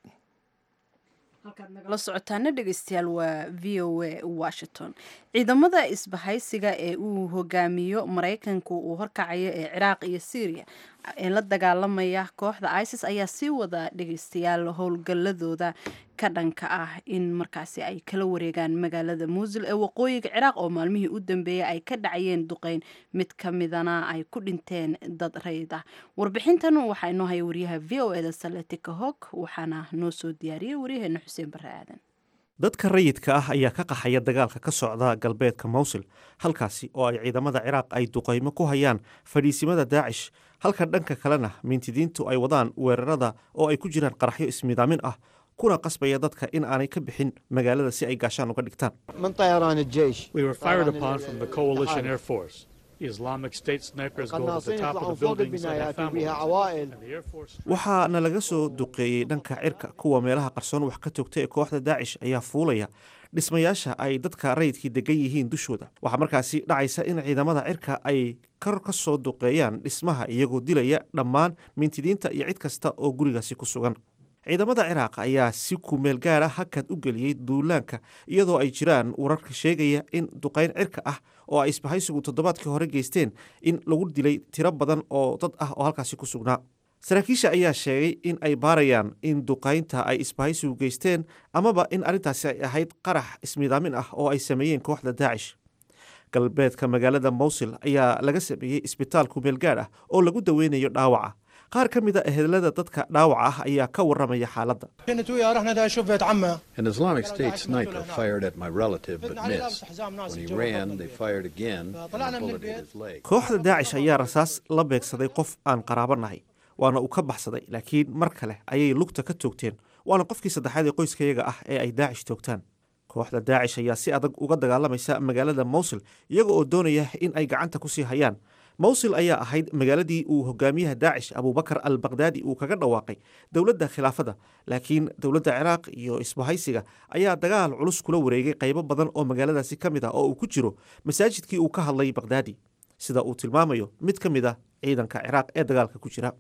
halkaad nagala socotaana dhegeystayaal waa v o a washington ciidamada isbahaysiga ee uu hogaamiyo maraykanku uu horkacayo ee ciraaq iyo syriya ee la dagaalamaya kooxda isis ayaa sii wada dhegeystayaal howlgaladooda ka dhanka ah in markaasi ay kala wareegaan magaalada muusil ee waqooyiga ciraaq oo maalmihii u dambeeyay ay ka dhacayeen duqeyn mid ka midana ay ku dhinteen dad rayid ah warbixintan waxaa inoo haya wariyaha v o eda saletika hog waxaana noo soo diyaariyey waryaheena xuseen bare aadan dadka rayidka ah ayaa ka qaxaya dagaalka ka socda galbeedka mawsil halkaasi oo ay ciidamada ciraaq ay duqaymo ku hayaan fadhiisimada daacish halka dhanka kalena mintidiintu ay wadaan weerarada oo ay ku jiraan qaraxyo ismidaamin ah kuna qasbaya dadka in aanay ka bixin magaalada si ay gaashaan uga dhigtaan من طيران الجيش We were fired upon from the coalition air force. The Islamic State snipers go to the القناصين top of يطلعون the فوق buildings and have البنايات families. وبها عوائل And the air force waxaana laga soo duqeeyey dhanka cirka kuwa meelaha qarsoon wax ka togta ee kooxda daacish ayaa fuulaya dhismayaasha ay dadka rayidkii degan yihiin dushooda waxaa markaasi dhacaysa in ciidamada cirka ay kor ka soo duqeeyaan dhismaha iyagoo dilaya dhammaan mintidiinta iyo cid kasta oo gurigaasi ku sugan ciidamada ciraaq ayaa si kumeel gaara hakad u geliyey duulaanka iyadoo ay jiraan wararka sheegaya in duqayn cirka ah oo ay isbahaysigu toddobaadkii hore geysteen in lagu dilay tiro badan oo dad ah oo halkaasi ku sugnaa saraakiisha ayaa sheegay in ay baarayaan in duqaynta ay isbahaysigu geysteen amaba in arrintaasi ay ahayd qarax ismidaamin ah oo ay sameeyeen kooxda daacish galbeedka magaalada mawsil ayaa laga sameeyey isbitaal kumeel gaar ah oo lagu daweynayo dhaawaca qaar ka mid a ehelada dadka dhaawaca ah ayaa ka waramaya xaaladda كنت وياه رحنا دا شوف بيت عمه An Islamic State sniper fired at my relative but missed. When he ran, they fired again, and a bullet hit his leg. kooxda daacish ayaa rasaas la beegsaday qof aan qaraabo nahay waana uu ka baxsaday laakiin mar kale ayay lugta ka toogteen waana qofkii saddexaad ee qoyskayaga ah ee ay daacish toogtaan kooxda daacish ayaa si adag uga dagaalamaysa magaalada mawsil iyaga oo doonaya in ay gacanta kusii hayaan mawsil ayaa ahayd magaaladii uu hogaamiyaha daacish abubakar al bakdaadi uu kaga dhawaaqay dowladda khilaafada laakiin dowladda ciraaq iyo isbahaysiga ayaa dagaal culus kula wareegay qaybo badan oo magaaladaasi ka mid ah oo uu ku jiro masaajidkii uu ka hadlay bakdaadi sida uu tilmaamayo mid ka mid ah ciidanka ciraaq ee dagaalka ku jira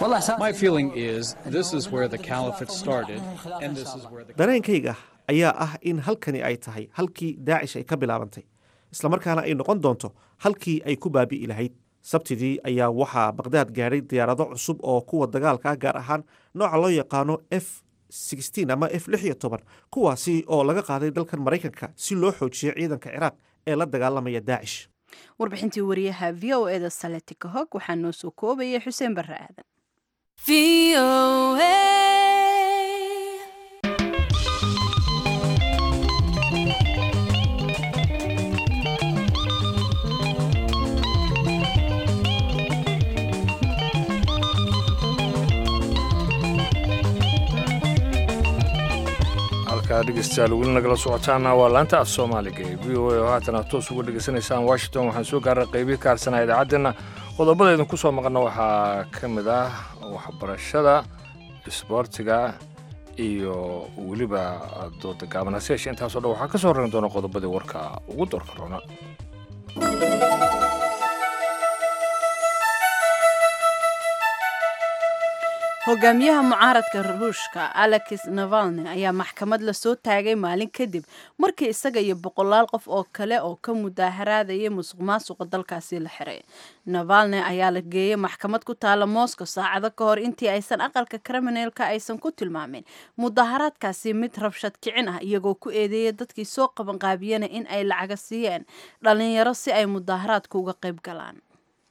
My feeling is this is where the caliphate started, and this is where the dareenkayga ayaa ah in halkani ay tahay halkii daacish ay ka bilaabantay islamarkaana ay noqon doonto halkii ay ku baabi'i lahayd sabtidii ayaa waxaa baqdaad gaadhay diyaarado cusub oo kuwa dagaalka ah gaar ahaan nooca loo yaqaano f ama f kuwaasi oo laga qaaday dalkan maraykanka si loo xoojiyo ciidanka ciraaq ee la dagaalamaya daacish warbixintii wariyaha v o eda saletika hog waxaa noo soo koobayay xuseen bare aadan halkaa dhegeystayaal weli nagala socotaana waa laanta af soomaaliga ee v o a oo haatan aad toos uga dhegeysanaysaan washington waxaan soo gaaray qeybii ka harsanaa idaacaddeena qodobada idinku soo maqana waxaa ka mid ah waxbarashada isboortiga iyo weliba dooda gaaban hase yeeshee intaasoo dhan waxaa ka soo rari doona qodobadii warka ugu doorka roona hogaamiyaha mucaaradka ruushka alexis navalny ayaa maxkamad lasoo taagay maalin kadib markii isaga iyo boqolaal qof oo kale oo ka mudaaharaadayay musuq maasuqa dalkaasi la xiray navalny ayaa la geeyey maxkamad ku taala moscow saacado ka hor intii aysan aqalka kriminalka aysan ku tilmaamin mudaharaadkaasi mid rabshad kicin ah iyagoo ku eedeeyay dadkii soo qabanqaabiyana in ay lacaga siiyeen dhalinyaro si ay mudaharaadka uga qayb galaan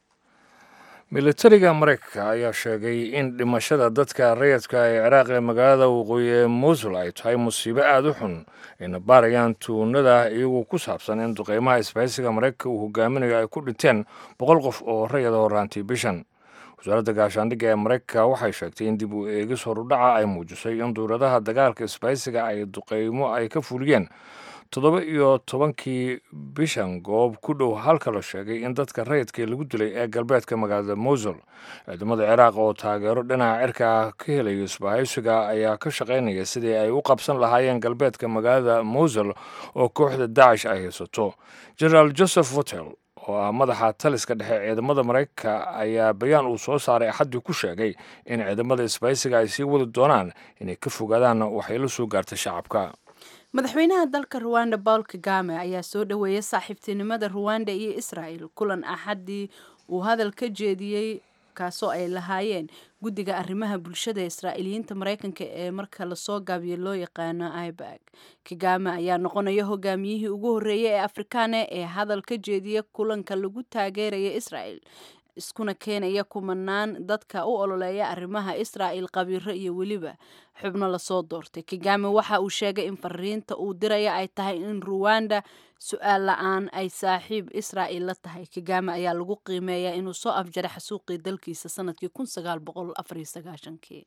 militariga maraykanka ayaa sheegay in dhimashada dadka rayadka ee ciraaq ee magaalada waqooyi ee mosul ay tahay musiibo aada u xun ayna baarayaan tuunada iyagoo ku saabsan in duqeymaha isbahaysiga maraykanka uu hogaaminayo ay ku dhinteen boqol qof oo rayada horaantii bishan wasaaradda gaashaandhigga ee maraykanka waxay sheegtay in dib u eegis horudhaca ay muujisay in duuradaha dagaalka isbahaysiga ay duqeymo ay ka fuliyeen toddoba iyo tobankii bishan goob ku dhow halka la sheegay in dadka rayidka lagu dilay ee galbeedka magaalada mosul ciidamada ciraaq oo taageero dhinaca cirka ah ka helaya isbahaysiga ayaa ka shaqaynaya sidii ay u qabsan lahaayeen galbeedka magaalada mosul oo kooxda dacish ay haysato generaal joseph wotel oo ah madaxa taliska dhexe ciidamada maraykanka ayaa bayaan uu soo saaray axaddii ku sheegay in ciidamada isbahaysiga ay sii wadi doonaan inay ka fogaadaan waxay la soo gaartay shacabka madaxweynaha dalka ruwanda paul kagame ayaa soo dhoweeyay saaxiibtinimada ruwanda iyo israel kulan axaddii uu hadal ka jeediyey kaasoo ay lahaayeen guddiga arrimaha bulshada israa'iiliyiinta maraykanka ee marka lasoo gaabiyo loo yaqaano ibag kagame ayaa noqonaya hogaamiyihii ugu horreeyay ee afrikaane ee hadal ka jeediya kulanka lagu taageeraya israel iskuna keenaya kumanaan dadka u ololeeya arrimaha israa'il qabiiro iyo weliba xubno lasoo doortay kagame waxa uu sheegay in fariinta uu diraya ay tahay in ruwanda su-aal la-aan ay saaxiib israa'il la tahay kagame ayaa lagu qiimeeyaa inuu soo afjaray xasuuqii dalkiisa sanadkii kun sagaal boqol afariyo sagaashankii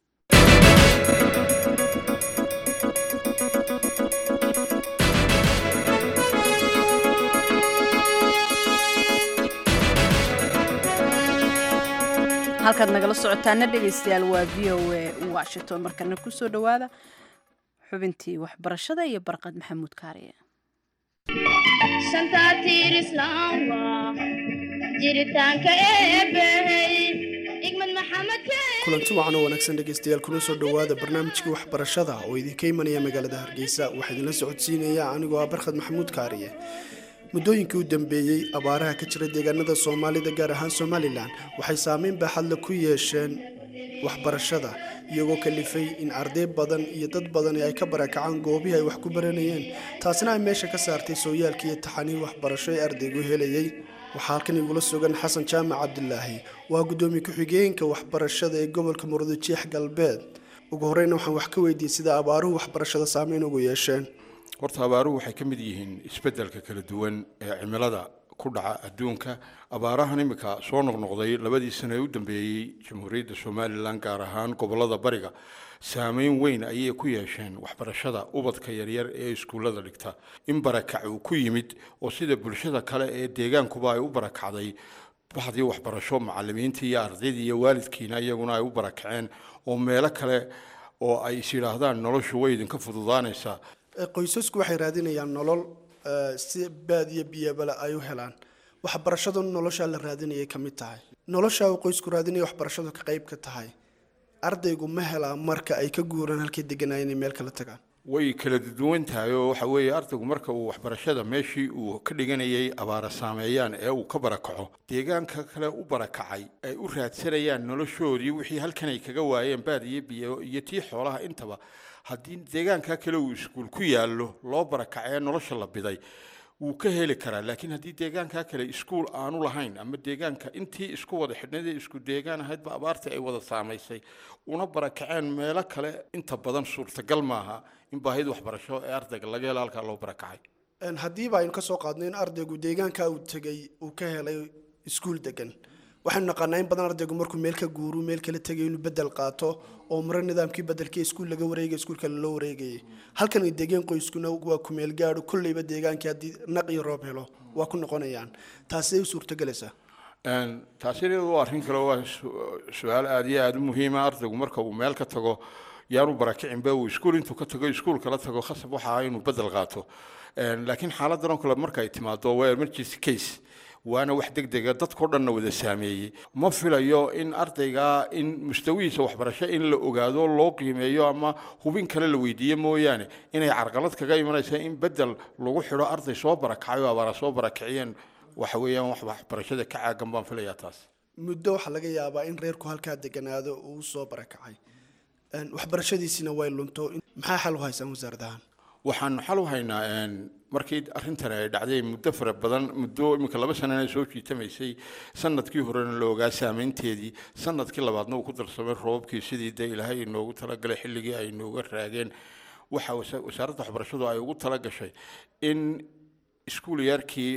halkaad nagala socotaana dhegaystayaal waa v o a washington markana kusoo dhowaada xubintii waxbarashada iyo barqad maxamuud kaariye kulanti wacan oo wanaagsan dhegaystayaal kuna soo dhowaada barnaamijkii waxbarashada oo idinka imanaya magaalada hargeysa waxaa idinla socodsiinaya anigoo ah barkhad maxamuud kaariye muddooyinkii u dambeeyey abaaraha ka jira deegaanada soomaalida gaar ahaan somalilan waxay saameyn baaxadle ku yeesheen waxbarashada iyagoo kalifay in arday badan iyo dad badani ay ka barakacaan goobihii ay wax ku baranayeen taasina ay meesha ka saartay sooyaalkii iyo taxaniih waxbarasho ee ardaygu helayay waxaa halkan igula sugan xasan jaamac cabdilaahi waa guddoomiye ku-xigeenka waxbarashada ee gobolka murudujeex galbeed ugu horeyna waxaan wax ka weydiiyey sida abaaruhu waxbarashada saameyn ugu yeesheen horta abaaruhu waxay ka mid yihiin isbeddelka kala duwan ee cimilada ku dhaca adduunka abaarahan imika soo noqnoqday labadii sano ee u dambeeyey jamhuuriyadda somalilan gaar ahaan gobollada bariga saameyn weyn ayay ku yeesheen waxbarashada ubadka yaryar ee iskuullada dhigta in barakac uu ku yimid oo sida bulshada kale ee deegaankuba ay u barakacday baxdii waxbarasho macallimiintii iyo ardaydii iyo waalidkiina iyaguna ay u barakaceen oo meelo kale oo ay is yidhaahdaan noloshu way idinka fududaanaysaa qoysasku waxay raadinayaan nolol si baad iyo biyabale ay u helaan waxbarashadu noloshaa la raadinayay ka mid tahay noloshaa uu qoysku raadinaya waxbarashadu ka qayb ka tahay ardaygu ma helaa marka ay ka guuraan halkii deganaa inay meel kala tagaan way kala duwan tahay oo waxa weeye ardaygu marka uu waxbarashada meeshii uu ka dhiganayay abaara saameeyaan ee uu ka barakaco deegaanka kale u barakacay ay u raadsanayaan noloshoodii wixii halkan ay kaga waayeen baad iyo biyo iyo tii xoolaha intaba haddii deegaanka kale uu iskuul ku yaallo loo barakacee nolosha la biday wuu ka heli karaa laakiin haddii deegaanka kale iskuul aanu lahayn ama deegaanka intii isku wada xidhnadee isku deegaan ahaydba abaartii ay wada saamaysay una barakaceen meelo kale inta badan suurtagal maaha in baahida waxbarasho ee ardayga laga helo halkaa loo barakacay haddiiba aynu kasoo qaadno in ardaygu deegaanka uu tegay uu ka helay iskuul degan waxaynu naqaanaa in badan ardaygu markuu meel ka guuru meel kala tegayo inuu bedel qaato oo mare nidaamkii bedelkii iskuul laga wareegay iskuul kale loo wareegayay halkan ay degeen qoyskuna waa ku meel gaadho kolleyba deegaankii haddii naq iyo roob helo waa ku noqonayaan taasay u suurtogelaysaa taasina waa arrin kale waa su-aal aada iyo aada u muhiima ardaygu marka uu meel ka tago yaanu barakicinba uu iskuul intuu ka tago iskuul kala tago khasab waxa ah inuu bedel qaato laakiin xaaladan oo kale marka ay timaado waa emergency case waana wax degdega dadkao dhanna wada saameeyey ma filayo in ardayga in mustawihiisa waxbarasho in la ogaado loo qiimeeyo ama hubin kale la weydiiyo mooyaane inay carqalad kaga imanaysa in bedel lagu xidho arday soo barakacay oo abaara soo barakiciyeen waxa weeyaan wax waxbarashada ka caagan baan filayaa taas muddo waxaa laga yaabaa in reerku halkaa deganaado uu soo barakacay waxbarashadiisina way lunto maxaa xal u haysaan wasaaradahan waxaanu xal u haynaa markii arrintan ay dhacday muddo fara badan muddo iminka laba sanana soo jiitamaysay sanadkii horena la ogaa saameynteedii sanadkii labaadna uu ku darsamay roobabkii sidii dee ilaahay inoogu talagalay xilligii ay inooga raageen waxa wasaaradda waxbarashadu ay ugu talagashay in iskuulayaarkii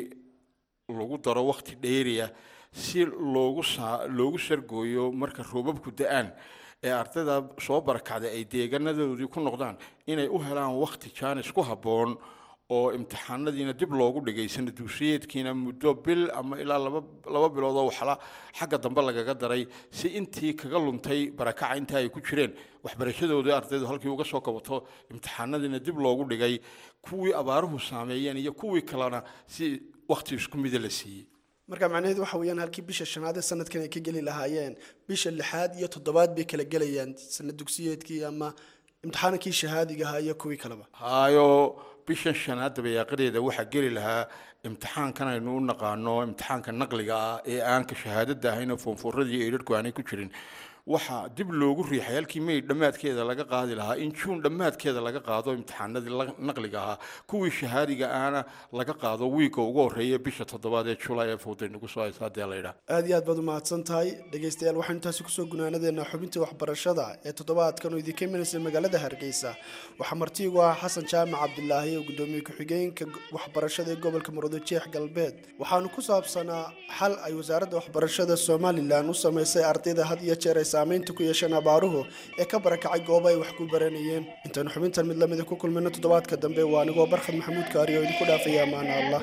lagu daro wakti dheeriya si loogu saa loogu sargooyo marka roobabku da-aan ee ardayda soo barakacday ay deeganadoodii ku noqdaan inay u helaan wakti jaanis ku habboon oo imtixaanadiina dib loogu dhigay sanaduusiyeedkiina muddo bil ama ilaa laba laba bilood oo waxla xagga dambe lagaga daray si intii kaga luntay barakaca inta ay ku jireen waxbarashadoodii ardaydu halkii uga soo kabato imtixaanadiina dib loogu dhigay kuwii abaaruhu saameeyeen iyo kuwii kalena si wakti isku mida la siiyey marka macnaheedu waxa weeyaan halkii bisha shanaad ee sanadkan ay ka geli lahaayeen bisha lixaad iyo toddobaad bay kala gelayaan sanad dugsiyeedkii ama imtixaankii shahaadiga ahaa iyo kuwii kaleba hayo bishan shanaad dabayaaqadeeda waxaa geli lahaa imtixaankan aynu u naqaano imtixaanka naqliga ah ee aanka shahaadada ahayn oo foonfooradii eedharku aanay ku jirin waxaa dib loogu riixay halkii may dhammaadkeeda laga qaadi lahaa in juun dhammaadkeeda laga qaado imtixaanadii naqliga ahaa kuwii shahaadiga ahna laga qaado wiigga ugu horreeya bisha toddobaad ee julay ee fowday nagu soo haysa haddii laydhaa aad iyo aad baad umahadsan tahay dhegaystayaal waxaynu taasi kusoo gunaanadeennaa xubintii waxbarashada ee toddobaadkan oo idinka imanaysa magaalada hargeysa waxaa martiigu ah xasan jaamac cabdilaahi oo gudoomiye ku-xigeenka waxbarashada ee gobolka murudo jeex galbeed waxaanu ku saabsanaa xal ay wasaaradda waxbarashada somalilan u samaysay ardayda had iyo jeer ay saamaynta ku yeesheen abaaruhu ee ka barakacay goobo ay wax ku baranayeen intaynu xubintan mid lamida ku kulmayno toddobaadka dambe waa anigoo barkhad maxamuud kaari oo idinku dhaafaya amaana allah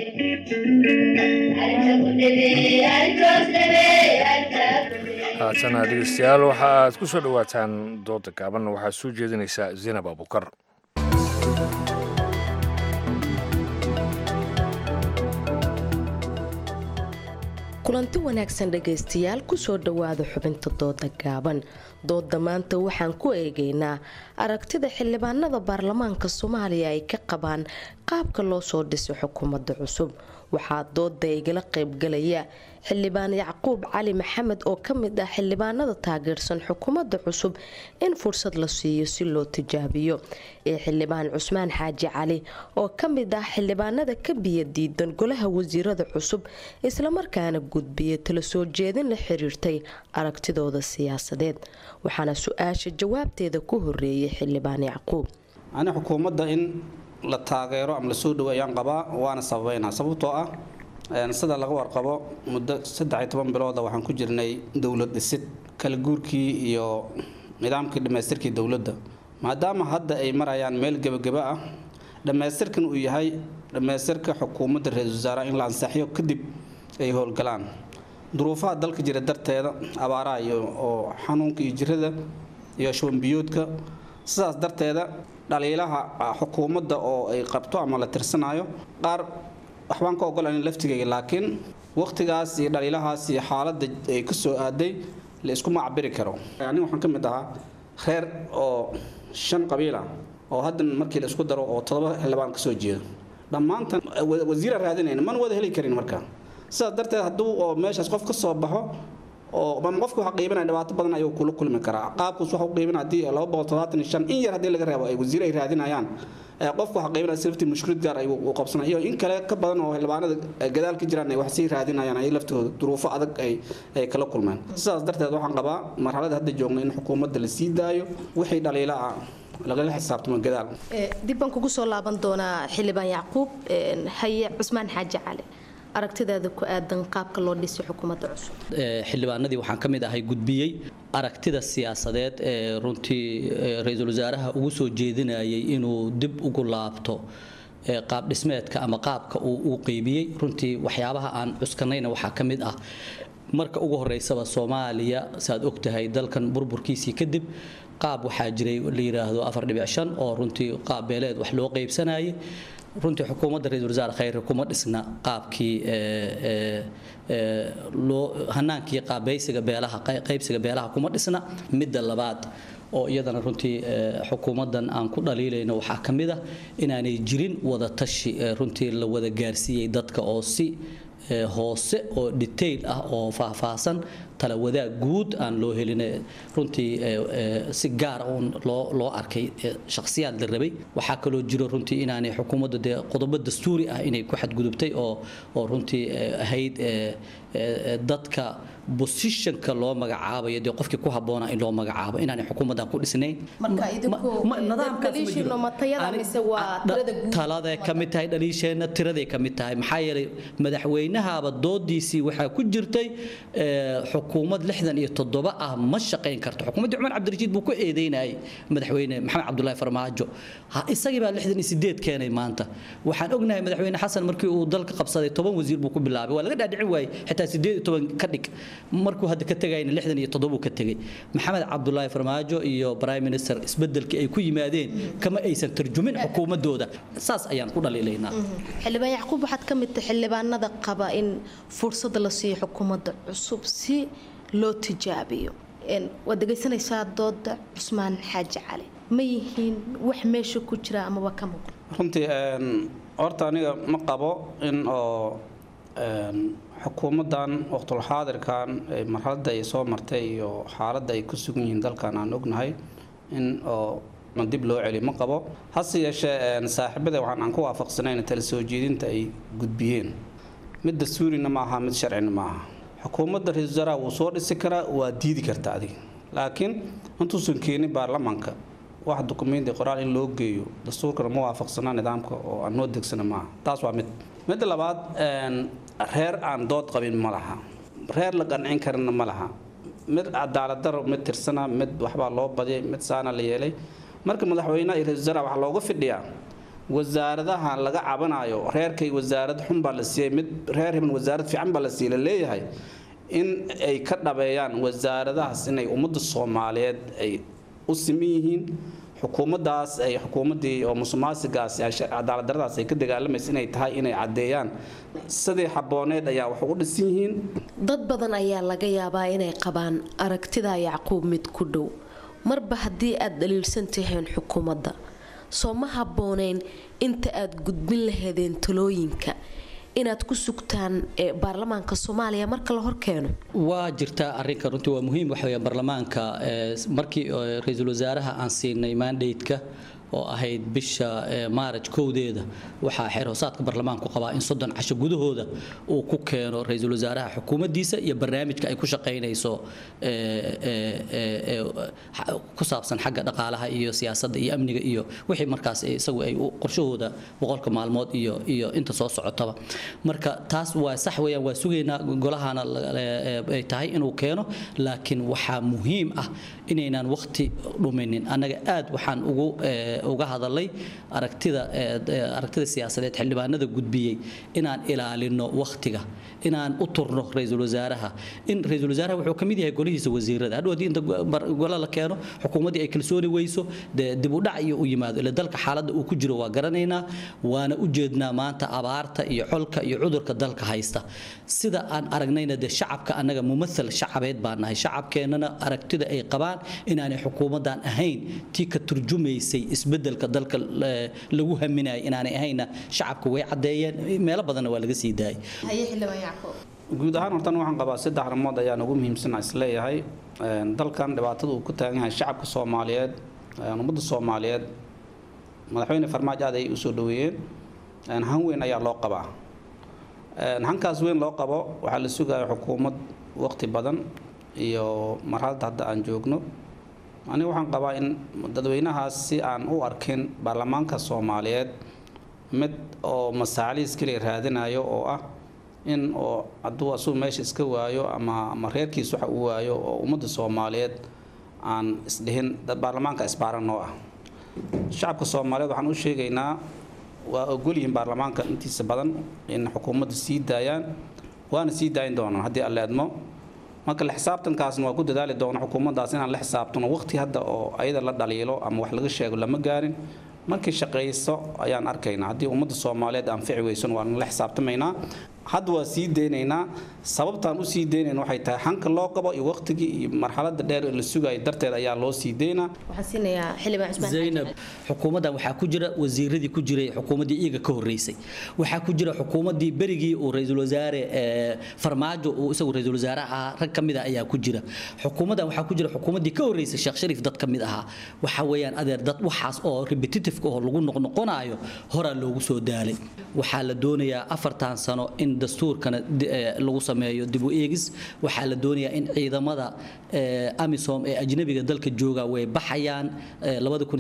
haatana dhegeystayaal waxa aad ku soo dhowaataan dooda gaaban waxaad soo jeedinaysaa zaynab abukar kulanti wanaagsan dhegaystayaal kusoo dhowaada xubinta dooda gaaban dooda maanta waxaan ku eegaynaa aragtida xildhibaanada baarlamaanka soomaaliya ay ka qabaan qaabka loo soo dhisay xukuumadda cusub waxaa dooda igala qaybgalaya xildhibaan yacquub cali maxamed oo ka mid ah xildhibaanada taageersan xukuumadda cusub in fursad la siiyo si loo tijaabiyo ee xildhibaan cusmaan xaaji cali oo ka mid ah xildhibaanada ka biya diidan golaha wasiirada cusub islamarkaana gudbiya tala soo jeedin la xiriirtay aragtidooda siyaasadeed waxaana su-aasha jawaabteeda ku horeeyay xildhibaan yacquub ani xukuumadda in la taageero ama lasoo dhawo ayaan qabaa waana sababeynaa sababtoo ah sida laga warqabo muddo saddex iyo toban bilooda waxaan ku jirnay dowlad dhisid kala guurkii iyo nidaamkii dhammaystirkii dowladda maadaama hadda ay marayaan meel gebageba ah dhammaystirkan uu yahay dhammaystirka xukuumadda ra-iisul wasaaraha in la ansaxiyo kadib ay howlgalaan duruufaha dalka jira darteeda abaaraha iyo oo xanuunka iyo jirada iyo shubanbiyoodka sidaas darteeda dhaliilaha xukuumadda oo ay qabto ama la tirsanayo qaar waxbaan ka ogolayn laftigayga laakiin waqtigaas iyo dhaliilahaas iyo xaaladda ay ka soo aaday la isku macbiri karo aniga waxaan ka mid ahaa reer oo shan qabiil ah oo haddan markii la isku daro oo todoba xildhibaan ka soo jeedo dhammaantan wasiira raadinayna mana wada heli karin marka sidaas darteed hadduu oo meeshaas qof ka soo baxo oo ama qofku waxa qiibinaya dhibaato badan ayuu kula kulmi karaa qaabkuus waxa u qiibin haddii laba boqol toddobaatan iyo shan in yar haddii laga reebo ay wasiir ay raadinayaan qofku waxa qiibinaya safety mushkilad gaar ay u qabsanay iyo in kale ka badan oo xildhibaanada gadaal ka jiraan ay wax sii raadinayaan ay laftooda duruufo adag ay ay kala kulmeen sidaas darteed waxaan qabaa marxalada hadda joogna in xukuumadda la sii daayo wixii dhaliila ah lagala xisaabtamo gadaal dib baan kugu soo laaban doonaa xildhibaan yacquub haye cusmaan xaaji cali aragtidaada ku aadan qaabka loo dhisay xukuumadda cusub xildhibaanadii waxaan ka mid ahay gudbiyey aragtida siyaasadeed ee runtii ra-iisul wasaaraha ugu soo jeedinayay inuu dib ugu laabto qaab dhismeedka ama qaabka uu uu qeybiyey runtii waxyaabaha aan cuskanayna waxaa ka mid ah marka ugu horeysaba soomaaliya saaad ogtahay dalkan burburkiisii kadib qaab waxaa jiray la yidhaahdo afar dhibic shan oo runtii qaab beeleed wax loo qeybsanayay runtii xukuumadda ra-iisul wasaare khayre kuma dhisna qaabkii loo hanaankii qaabaysiga beelaha qaybsiga beelaha kuma dhisna midda labaad oo iyadana runtii xukuumaddan aan ku dhaliilayno waxaa ka mid ah inaanay jirin wada tashi runtii la wada gaarsiiyey dadka oo si hoose oo detail ah oo faahfaahsan tala wadaag guud aan loo helin runtii si gaar uun loo loo arkay shakhsiyaad la rabay waxaa kaloo jiro runtii inaanay xukuumadda dee qodobo dastuuri ah inay ku xadgudubtay oo oo runtii ahayd dadka bosishanka loo magacaabayo dee qofkii ku habboona in loo magacaabo inaanay xukuumaddan ku dhisnayn taladay ka mid tahay dhaliisheenna tiraday ka mid tahay maxaa yeelay madaxweynahaaba doodiisii waxaa ku jirtay xukuumad lixdan iyo toddoba ah ma shaqayn karto xukuumaddii cumar cabdirashiid buu ku eedeynayay madaxweyne maxamed cabdulaahi farmaajo isagii baa lixdan iyo sideed keenay maanta waxaan ognahay madaxweyne xasan markii uu dalka qabsaday toban wasiir buu ku bilaabay waa laga dhaadhicin waayey xitaa sideed iyo toban ka dhig markuu hadda ka tegayna lixdan iyo toddoba ka tegay maxamed cabdulaahi farmaajo iyo prime minister isbedelkii ay ku yimaadeen kama aysan tarjumin xukuumadooda saas ayaan ku dhaliilaynaa xildhibaan yacquub waxaad ka mid tahay xildhibaanada qaba in fursada la siiyo xukuumadda cusub si loo tijaabiyo waad dhegaysanaysaa dooda cusmaan xaaji cali ma yihiin wax meesha ku jira amaba ka muuqda runtii horta aniga ma qabo in oo xukuumaddan waqtulxaadirkan marxaladda ay soo martay iyo xaaladda ay ku sugan yihiin dalkan aan ognahay in oo dib loo celi ma qabo hase yeeshee saaxiibada waxaan aan ku waafaqsanayn tala soo jeedinta ay gudbiyeen mid dastuurina ma aha mid sharcina ma aha xukuumadda ra-iisul wasaaraha wuu soo dhisi karaa waa diidi karta adiga laakiin intuusan keenin baarlamaanka wax dukumenti qoraal in loo geeyo dastuurkana ma waafaqsanaa nidaamka oo aan noo degsana maaha taas waa mid midda labaad reer aan dood qabin ma laha reer la qancin karina ma laha mid cadaaladaro mid tirsana mid waxbaa loo badiyay mid saana la yeelay marka madaxweynaha iyo ra-isul wasaaraha waxaa looga fidhiyaa wasaaradaha laga cabanayo reerkay wasaarad xun baa la siiyey mid reer hiban wasaarad fiican baa la siiyey la leeyahay in ay ka dhabeeyaan wasaaradahaas inay ummadda soomaaliyeed ay u siman yihiin xukuumaddaas ay xukuumaddii oo musuqmaasigaas cadaaladdaradaas ay ka dagaalamaysa inay tahay inay caddeeyaan sidii xabbooneed ayaa wax ugu dhisan yihiin dad badan ayaa laga yaabaa inay qabaan aragtida yacquub mid ku dhow marba haddii aad dhaliilsan taheen xukuumadda soo ma habbooneyn inta aad gudbin laheedeen talooyinka inaad ku sugtaan baarlamaanka soomaaliya marka la horkeeno waa jirtaa arinka runtii waa muhiim waxa weeyaan baarlamaanka markii ra-iisul wasaaraha aan siinay mandate-ka oo ahayd bisha maaraj kowdeeda waxaa xeer hoosaadka baarlamaanku qabaa in soddon casho gudahooda uu ku keeno ra-iisul wasaaraha xukuumaddiisa iyo barnaamijka ay ku shaqaynayso ku saabsan xagga dhaqaalaha iyo siyaasadda iyo amniga iyo wixii markaas isagu ay qorshahooda boqolka maalmood iyo iyo inta soo socotaba marka taas waa sax weeyaan waa sugaynaa golahana ay tahay inuu keeno laakiin waxaa muhiim ah inaynaan waqti dhuminin annaga aad waxaan ugu uga hadalay aragtida aragtida siyaasadeed xildhibaanada gudbiyey inaan ilaalino waqtiga inaan u turno ra-iisul wasaaraha in ra-iisul wasaaraha wuxuu ka mid yahay golihiisa wasiirada hadhow haddii inta gola la keeno xukuumaddii ay kalsooni weyso dee dib u dhac iyo u yimaado ila dalka xaaladda uu ku jiro waa garanaynaa waana u jeednaa maanta abaarta iyo xolka iyo cudurka dalka haysta sida aan aragnayna dee shacabka annaga mumathal shacabeed baan nahay shacabkeennana aragtida ay qabaan inaanay xukuumaddan ahayn tii ka turjumaysay isbedelka dalka lagu haminayay inaanay ahayna shacabka way caddeeyeen meelo badanna waa laga sii daayay guud ahaan hortan waxaan qabaa saddex arrimood ayaan ugu muhiimsana isleeyahay dalkan dhibaatada uu ku taagan yahay shacabka soomaaliyeed ummadda soomaaliyeed madaxweyne farmaajo aad ay usoo dhaweeyeen han weyn ayaa loo qabaa hankaas weyn loo qabo waxaa la sugaya xukuumad waqti badan iyo marxaladda hadda aan joogno aniga waxaan qabaa in dadweynahaas si aan u arkin baarlamaanka soomaaliyeed mid oo masaaliis keliya raadinayo oo ah in oo hadduu asuu meesha iska waayo ama ama reerkiis waxa uu waayo oo ummadda soomaaliyeed aan isdhihin dad baarlamaanka isbaaran noo ah shacabka soomaaliyeed waxaan u sheegaynaa waa ogolyihiin baarlamaanka intiisa badan in xukuumadda sii daayaan waana sii daayin doonaan haddii alle admo marka la xisaabtankaasna waa ku dadaali doona xukuumaddaas inaan la xisaabtano waqti hadda oo ayada la dhaliilo ama wax laga sheego lama gaarin markay shaqayso ayaan arkaynaa haddii ummadda soomaaliyeed anfici weysan waan la xisaabtamaynaa hadda waa sii deynaynaa sababtaan u sii deynayna waxay tahay xanka loo qabo iyo waqtigii iyo marxaladda dheer ee la sugayo darteed ayaa loo sii deynaa waxaan siinayaa xildhibaan cusmaan zaynab xukuumaddan waxaa ku jira wasiiradii ku jiray xukuumaddii iyaga ka horreysay waxaa ku jira xukuumaddii berigii uu ra-iisul wasaare ee, farmaajo uu isagu ra-iisul wasaare ahaa rag ka mid ah ayaa ku jira xukuumaddan waxaa ku jira xukuumaddii ka horreysay sheekh shariif dad ka mid ahaa waxa weeyaan adeer dad waxaas oo repetitive oo lagu noqnoqonayo horaa loogu soo daalay waxaa la doonayaa afartan sano in dastuurkana di- ee, lagu sameeyo dib u eegis waxaa la doonayaa in ciidamada ee, amisom ee ajnabiga dalka jooga way baxayaan ee,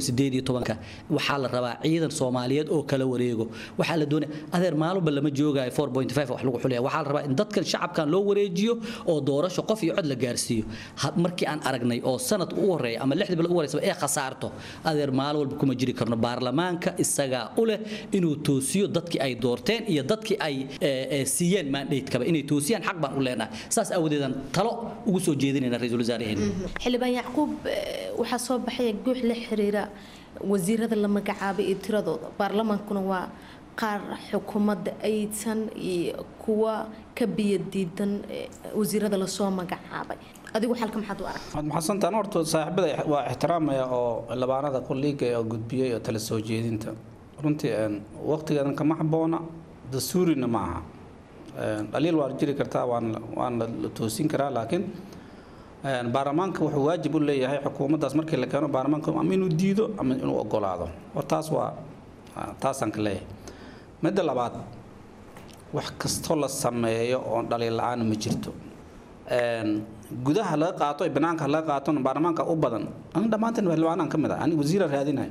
2018 waxaa la rabaa ciidan soomaaliyeed oo kala wareego waxaa la doonaya adeer maalinba lama joogayo 4.5 wax lagu xulaya waxaa la rabaa in dadkan shacabkan loo wareejiyo oo doorasho qof iyo cod la gaarsiiyo Ha- markii aan aragnay oo sanad u horeeya ama lixdii bil u horeysa ee khasaarto adeer maalin walba kuma jiri karno baarlamaanka isagaa u leh inuu toosiyo dadkii ay doorteen iyo dadkii ay ee, ee, siiyeen mandatekaba inay toosiyaan xaq baan u leenahay saas aawadeedan talo ugu soo jeedinayna ra-iisul wasaaraheenna xildhibaan yacquub eh, waxaa soo baxaya guux la xiriira wasiirada la magacaabay iyo tiradooda baarlamaankuna waa qaar xukuumadda aysan iyo kuwa ka biyadiidan eh, wasiirada lasoo magacaabay adigu xalka maxaad u aragtaa waad maxadsantaan horta saaxiibada waa ixtiraamaya oo labaanada kolliiga oo gudbiyey oo tala soo jeedinta runtii een, waqtigeedan kama habboona dastuurina ma aha Een, dhaliil waa jiri kartaa waan waan la la toosin karaa laakiin een, baarlamaanka wuxuu waajib u leeyahay xukuumaddaas markii la keeno baarlamaanka ama inuu diido ama inuu ogolaado hor taas waa ah, taasaan ka leeyahay midda labaad wax kastoo la sameeyo oo dhaliil la-aan ma jirto Een, gudaha laga qaato iyo banaanka laga qaato baarlamaanka u badan aniga dhammaanteen xildhibaanaan ka mid ah aniga wasiira raadinay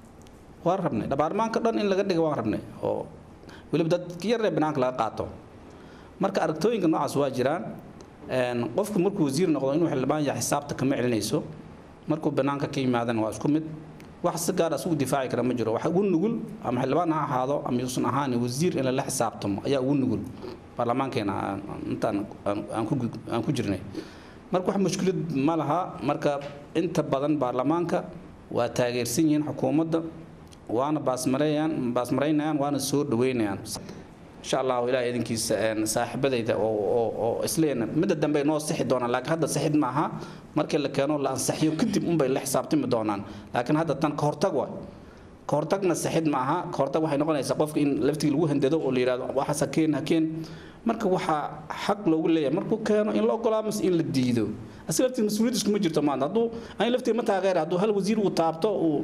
waan rabnay baarlamaanka dhan in laga dhiga waan rabnay oo weliba dadka yar ee banaanka laga qaato marka aragtooyinka noocaas waa jiraan Een, qofku markuu wasiir noqdo inuu xildhibaan yahay xisaabta kama celinayso markuu banaanka ka yimaadana waa isku mid wax si gaar ah isugu difaaci kara ma jiro waxa ugu nugul ama xildhibaan ha ahaado ama yuusan ahaan wasiir in lala xisaabtamo ayaa ugu nugul baarlamaankeena aan- aan- intaan aan- aan ku gud- aan ku jirnay marka wax mushkilad ma laha marka inta badan baarlamaanka waa taageersan yihiin xukuumadda waana baasmareeyaan baasmaraynayaan waana soo dhaweynayaan insha allahu ilaah idinkiisa een, saaxiibadayda oo oo oo isleena midda dambe ay noo sixi doonaan laakiin hadda sixid maaha markii la keeno la ansaxiyo kadib unbay la xisaabtami doonaan laakiin hadda tan ka hortag waay ka hortagna sixid maaha ka hortag waxay noqonaysaa qofka in laftigii lagu handado oo la yidhahdo waxaas hakeen hakeen marka waxaa xaq loogu leeyahay markuu keeno in la ogolaa mise in la diido asiga laftiisa mas-uuliyad iskuma jirto maanta hadduu ani laftiga ma taageera hadduu hal wasiir uu taabto uu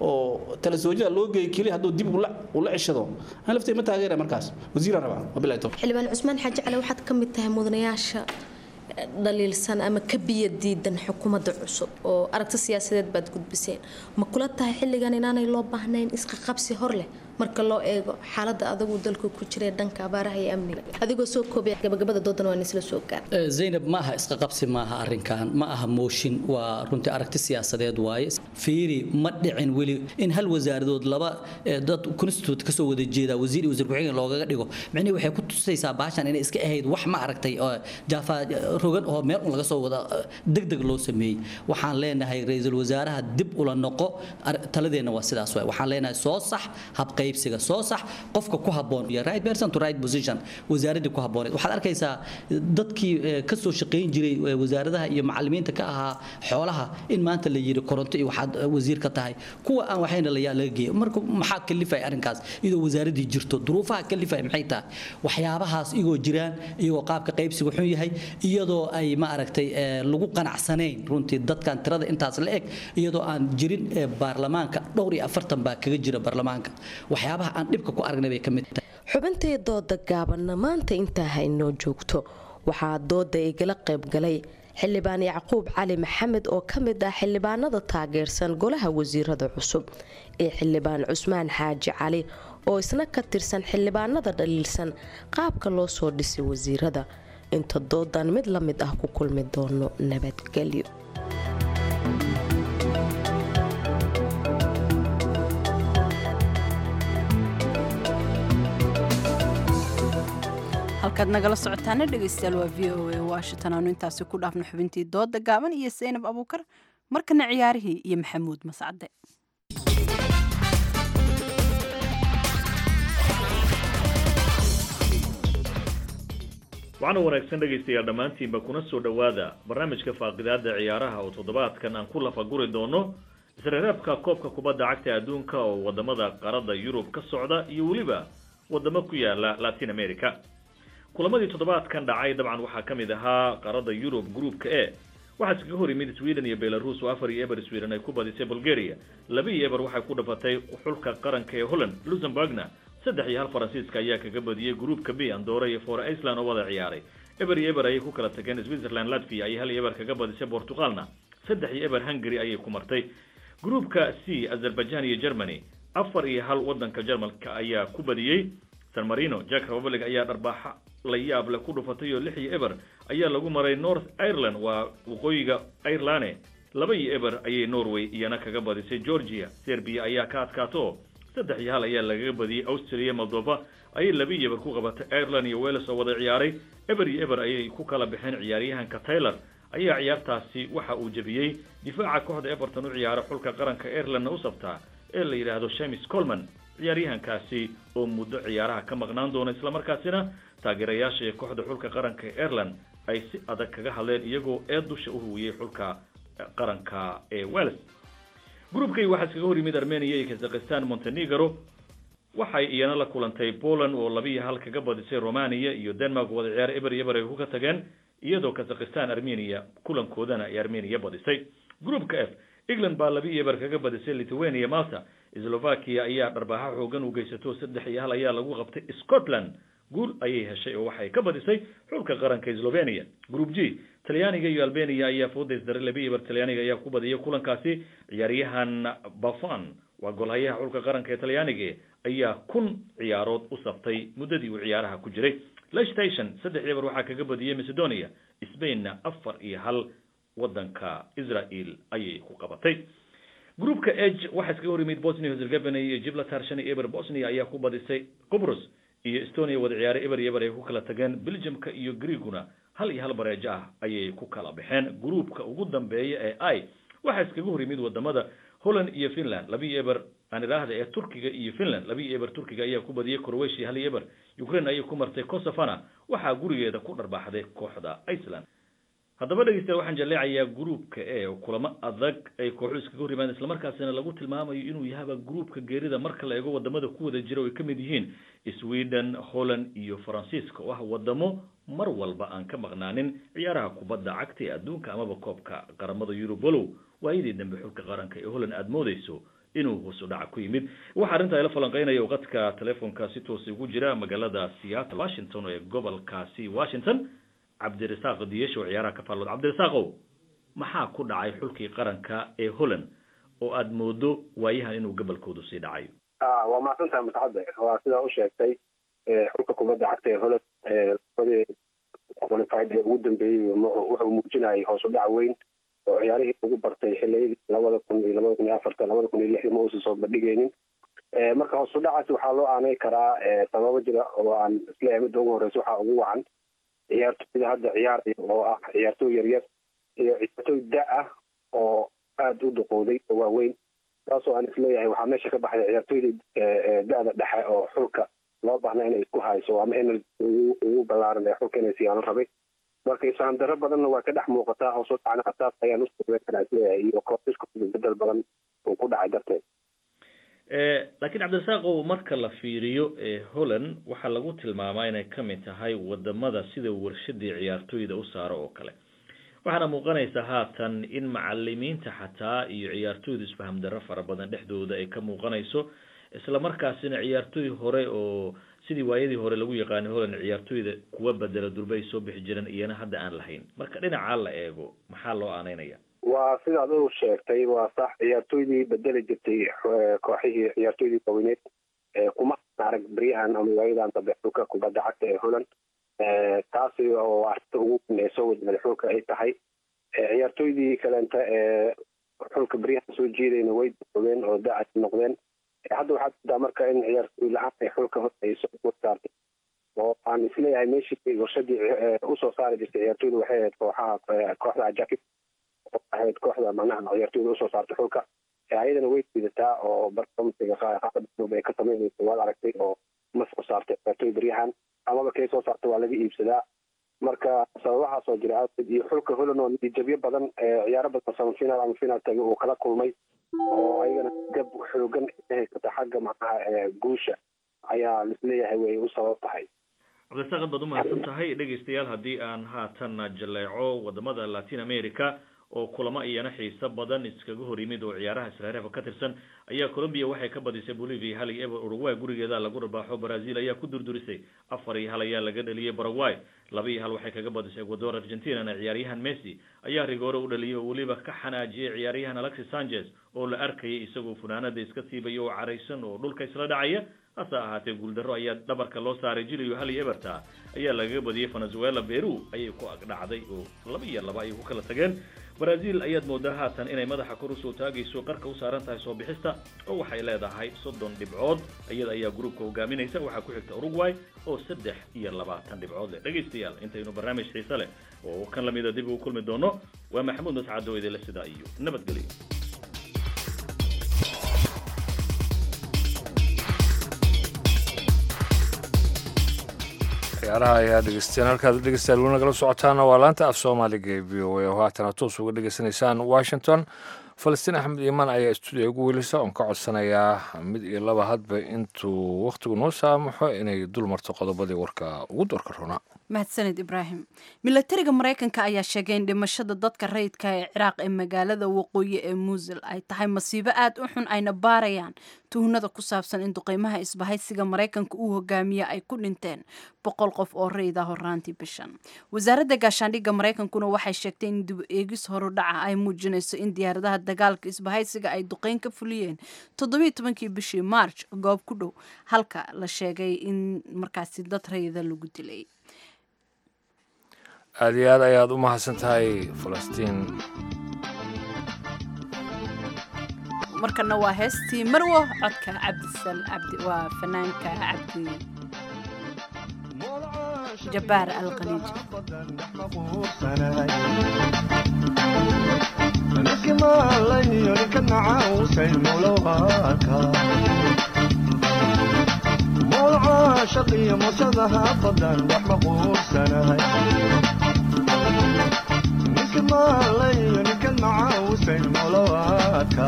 oo tala soojada loo geeyo keliya hadduu dib ula ula ceshado ani laftiga ma taageera markaas wasiiraan rabaa wabilahi tawfiiq xildhibaan cusmaan xaaji cali waxaad ka mid tahay mudanayaasha eh, dhaliilsan ama ka biyadiidan xukuumadda cusub oo aragti siyaasadeed baad gudbiseen ma kula tahay xilligan inaanay loo baahnayn isqaqabsi hor leh marka loo eego xaaladda adagu dalku ku jiray dhanka abaaraha iyo amniga adigoo soo koobaya gabagabada doodan waan isla soo gaar Ee, zaynab ma aha isqa qabsi ma aha arrinkan ma aha mooshin waa runtii aragti siyaasadeed waaye fiiri ma dhicin weli in hal wasaaradood laba ee, dad constitute kasoo wada jeeda wasiir iyo wasiir ku-xigeen loogaga dhigo micnihi waxay ku tusaysaa baashan inay iska ahayd wax ma aragtay oo jaafa rogan oo meel un laga soo wada degdeg loo sameeyey waxaan leenahay ra-iisul wasaaraha dib ula noqo ar- taladeenna waa sidaas waay waxaan leenahay soo sax habqaybsiga soo sax qofka ku habboon iyo right person to right position wasaaradii ku habbooneed waxaad arkaysaa dadkii eh, ka soo shaqayn jiray eh, wasaaradaha iyo macallimiinta ka ahaa xoolaha in maanta la yiri koronto iyo waxaad eh, wasiir ka tahay kuwa aan waxayna la laga geeyo marka maxaa kalifaya arrinkaas iyadoo wasaaradii jirto duruufaha kalifaya maxay tahay waxyaabahaas igoo jiraan iyagoo qaabka qaybsiga xun yahay iyadoo ay ma aragtay eh, lagu qanacsanayn runtii dadkan tirada intaas la eg iyadoo aan jirin eh, baarlamaanka dhowr iyo afartan baa kaga jira baarlamaanka waxyaabaha aan dhibka ku aragnay bay ka mid tahay xubintay dooda gaabanna maanta intaa haynoo joogto waxaa dooda igala qaybgalay xildhibaan yacquub cali maxamed oo ka mid ah xildhibaanada taageersan golaha wasiirada cusub iyo xildhibaan cusmaan xaaji cali oo isna ka tirsan xildhibaanada dhaliilsan qaabka loo soo dhisay wasiirada inta doodan mid la mid ah ku kulmi doono nabadgelyo halkaad nagala socotaana dhegaystayaal waa v o a washington aanu intaasi ku dhaafno xubintii dooda gaaban iyo saynab abuukar markana ciyaarihii iyo maxamuud mascade waxaana wanaagsan dhegaystayaal dhammaantiinba kuna soo dhowaada barnaamijka faaqidaada ciyaaraha oo toddobaadkan aan ku lafaguri doono isreereebka koobka kubadda cagta adduunka oo wadamada qaarada yurub ka socda iyo weliba wadamo ku yaala latin america kulamadii toddobaadkan dhacay dabcan waxaa ka mid ahaa qaarada yurub groupka e waxaa iskaga hor yimid sweden iyo belarus oo afar iyo eber sweden ay ku badisay bulgaria laba iyo eber waxay ku dhafatay xulka qaranka ee holland luxemburgna saddex iyo hal faransiiska ayaa kaga badiyey groupka b andora iyo for iceland oo wada ciyaaray eber iyo eber ayay ku kala tageen switzerland latvia ayay hal iyo eber kaga badisay portugalna saddex iyo eber hungary ayay ku martay groupka c azerbaijan iyo germany afar iyo hal wadanka jermalka ayaa ku badiyey san marino jack republic ayaa dharbaaxa la yaab leh ku dhufatay oo lix iyo eber ayaa lagu maray north ireland waa waqooyiga irelane laba iyo eber ayay norway iyana kaga badisay georgia serbia ayaa ka adkaato saddex iyo hal ayaa lagaga badiyey austria moldova ayay laba iyo eber ku qabatay ireland iyo wales oo wada ciyaaray eber iyo eber ayay ku kala baxeen ciyaaryahanka taylor ayaa ciyaartaasi waxa uu jebiyey difaaca kooxda everton u ciyaara xulka qaranka irelandna u sabtaa ee la yidhaahdo shemis colman ciyaaryahankaasi oo muddo ciyaaraha ka maqnaan doona islamarkaasina taageerayaasha ee kooxda xulka qaranka ee ireland ay si adag kaga hadleen iyagoo ee dusha u huwiyey xulka qaranka ee wales groupkay waxaa iskaga hor yimid armenia iyo kazakhistan montenegro waxay iyana la kulantay poland oo laba iyo hal kaga badisay romania iyo denmark wada ciyaar eber iyo eber ay kuka tageen iyadoo kazakhistan armenia kulankoodana ay armenia badisay groupka f england baa laba iyo eber kaga badisay lithuania malta slovakia ayaa dharbaaxa xoogan u geysato saddex iyo hal ayaa lagu qabtay scotland guul ayay heshay oo waxay ka badisay xulka qaranka slovenia group g talyaaniga iyo albania ayaa foodays daray laba iyo eber talyaaniga ayaa ku badiyay kulankaasi ciyaaryahan bafan waa golhayaha xulka qaranka ee talyaaniga ayaa kun ciyaarood u saftay muddadii uu ciyaaraha ku jiray lechtation saddex eber waxaa kaga badiyey macedonia spainna afar iyo hal wadanka israel ayay ku qabatay groupka eg waxaa iskaga hor yimid bosnia herzegovina iyo gibraltar shan iyo eber bosnia ayaa ku badisay qubrus iyo estonia wada ciyaaray eber iyo eber ay ku kala tageen belgiumka iyo greeguna hal iyo hal bareejo ah ayay ku kala baxeen groupka ugu dambeeya ee i waxaa iskaga hor yimid wadamada holland iyo finland laba iyo eber aan idhaahda ee turkiga iyo finland laba iyo eber turkiga ayaa ku badiyey croatia hal iyo eber ukraine ayay ku martay kosofana waxaa gurigeeda ku dharbaaxday kooxda iceland haddaba dhegeystayaal waxaan jaleecayaa groupka e oo kulamo adag ay kooxu iskaga hor yimaadeen islamarkaasina lagu tilmaamayo inuu yahaba groupka geerida marka la eego wadamada ku wada jira oo ay ka mid yihiin sweden holland iyo faransiiska oo ah wadamo mar walba aan ka maqnaanin ciyaaraha kubadda cagta ee adduunka amaba koobka qaramada yurub walow waayadii dambe xulka qaranka ee holland aada moodeyso inuu hoos u dhaca ku yimid waxaa arrintaa ila falanqeynaya qadka telefoonka si toosa ugu jira magaalada seattle washington ee gobolkaasi washington cabdirasaaq diyesho ciyaaraha ka faallood cabdirasaaqow maxaa ku dhacay xulkii qaranka ee holland oo aada moodo waayahan inuu gobolkoodu sii dhacayo waa mahadsantahay mutacadde waa sidaa u sheegtay xulka kubadda cagta ee holland labadii qualified ee ugu dambeeyey wuxuu muujinayay hoos u dhac weyn oo ciyaarihii ugu bartay xiliyadii labada kun iyo labada kun iyo afarta labada kun iyo lixda ma uusan soo bandhigaynin marka hoos u dhacaasi waxaa loo aanay karaa sababo jira oo aan isleeyahay midda ugu horeysa waxaa ugu wacan ciyaartooyda hadda ciyaaraya oo ah ciyaartooy yaryar iyo ciyaartooy da ah oo aada u duqooday oo waaweyn taasoo aan isleeyahay waxaa meesha ka baxday ciyaartooyda da-da dhexe oo xulka loo baahna inay isku hayso ama energy ugu ballaaran ee xulka inay siyaano rabay marka isaan daro badanna waa ka dhex muuqataa hoos u dhacna taas ayaan usoogeyn karaa isleeyahay iyo kooxisku bedel badan uu ku dhacay darteed laakiin cabdirasaaqow marka la fiiriyo holland waxaa lagu tilmaamaa inay ka mid tahay wadamada sida warshadii ciyaartooyda u saaro oo kale waxaana muuqanaysa haatan in macalimiinta xataa iyo ciyaartooyda isfaham darro fara badan dhexdooda ay ka muuqanayso isla markaasina ciyaartooy hore oo sidii waayadii hore lagu yaqaanay holland ciyaartooyda kuwa bedela durba ay soo bixi jireen iyana hadda aan lahayn marka dhinacaa la eego maxaa loo aaneynaya waa sidaad u sheegtay waa sax ciyaartooydii bedeli jirtay kooxihii ciyaartooydii waaweneed kuma arag beryahan ama waayadan dambe xulka kubadda cagta ee holland taasi oo arrinta ugu weyn ee soo wajahday xulka ay tahay ciyaartooydii kaleenta ee xulka beryahan soo jeedayna way doogeen oo da-ay noqdeen hadda waxaad moodaa marka in ciyaartooy la-aan ay xulka hor ay soo saartay oo aan isleeyahay meeshii warshadii usoo saari jirtay ciyaartooyda waxay ahayd kooxaha kooxda ajakib oo ahayd kooxda macnaha ciyaartooyda usoo saartay xulka ayadana way diidataa oo barnamijka qaaqadub ay ka samaynaysa waad aragtay oo ma soo saartay ciyaartooy beryahan amaba kay soo saartay waa laga iibsadaa marka sababahaas oo jira awgeed iyo xulka holland oo natiijabyo badan ciyaaro badan samafinaal ama finaal tagay uu kala kulmay oo ayagana gab xoogan haysata xagga macnaha guusha ayaa lisleeyahay way u sabab tahay cabdisaaq ad baad umahadsan tahay dhegaystayaal haddii aan haatan jaleeco wadamada latin america oo kulamo iyana xiiso badan iskaga hor yimid oo ciyaaraha isreerefa ka tirsan ayaa colombia waxay ka badisay bolivia hal iyo eber uruguay gurigeeda lagu rabaaxo brazil ayaa ku durdurisay afar iyo hal ayaa laga dhaliyay paraguay laba iyo hal waxay kaga badisay ecuador argentinana ciyaaryahan messi ayaa rigoore u dhaliyay oo weliba ka xanaajiyay ciyaaryahan alexis sanchez oo la arkayay isagoo funaanada iska siibaya oo caraysan oo dhulka isla dhacaya hase ahaatee guuldarro ayaa dhabarka loo saaray jiliyo hal iyo eberta ayaa lagaga badiyey venezuela peru ayay ku agdhacday oo laba iyo laba ayay ku kala tageen brazil ayaad moodaa haatan inay madaxa kor usoo taagayso qarka u saaran tahay soo bixista oo waxay leedahay soddon dhibcood iyada ayaa gruubka hogaaminaysa waxaa ku xigta uruguay oo saddex iyo labaatan dhibcood leh dhegaystayaal intaynu barnaamij xiise leh oo kan lamida dib ugu kulmi doono waa maxamuud mascado idinle sidaa iyo nabadgelyo ciyaaraha ayaa dhegeysteen halkaad dhegeystayaal weli nagala socotaana waa laanta af soomaaliga ee v o a oo haatana toos uga dhegeysanaysaan washington falastiin axmed iimaan ayaa stuudiya ugu welisa oon ka codsanayaa mid iyo laba hadba intuu wakhtigu noo saamaxo inay dul marto qodobadii warka ugu doorka roonaa mahadsaned ibraahim milatariga maraykanka ayaa sheegay in dhimashada dadka rayidka ee ciraaq ee magaalada waqooyi ee muusil ay tahay masiibo aad u xun ayna baarayaan tuhnada ku saabsan in duqeymaha isbahaysiga maraykanka uu hogaamiye ay ku dhinteen boqol qof oo rayida horaantii bishan wasaaradda gaashaandhigga maraykankuna waxay sheegtay in dib eegis horudhaca ay muujinayso in diyaaradaha dagaalka isbahaysiga ay duqeyn ka fuliyeen toddobiiy tobankii bishii march goob ku dhow halka la sheegay in markaasi dad rayida lagu dilay aada iyo aad ayaad u mahadsan tahay falastiin markana waa heestii marwo codka cabdisal cabdi waa fanaanka cabdi jabbaar alqaliij shaqiyo musadaha badan wax ma quursanahay ninka maalayo ninkan macaawusayn molowaadka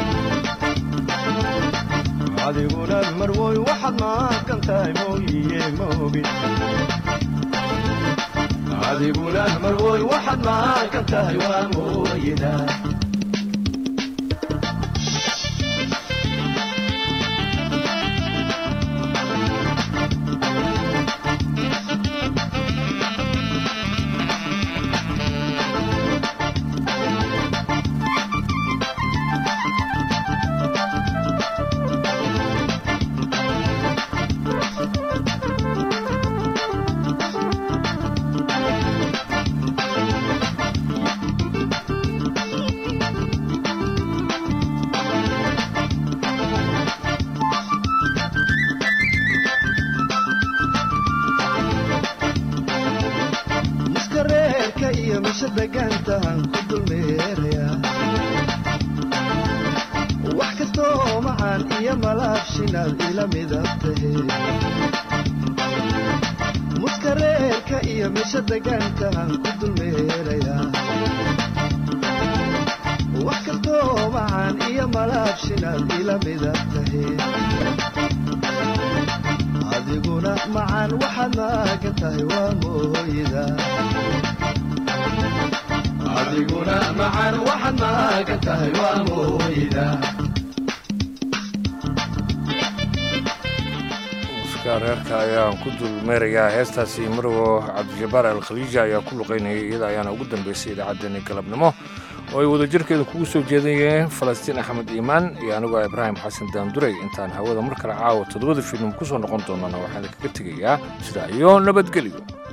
adiguna marwoy waxaad maaqan tahay mooyiye moogi adiguna marwoy waxaad maaqan tahay waa mooyida muskareerka iyo misha degaankaan ku dulmeeraya wax kastoo macaan iyo malaabshinaad ila midab tahe adiguna macaan waxaad maagan tahay waa mooyida adiguna macaan waxaad maagan tahay waa mooyida reerka ayaan ku dulmeerayaa heestaasi marwo cabdijabbaar alkhaliija ayaa ku luqaynayay iyada ayaana ugu dambeysay idaacaddeenii galabnimo oo ay wadajirkeeda kugu soo jeedayeen falastiin axmed iimaan iyo anigoo ibraahim xasan daanduray intaan hawada mar kale caawa toddobada filim ku soo noqon doonana waxaan kaga tegayaa sidaa iyo nabadgelyo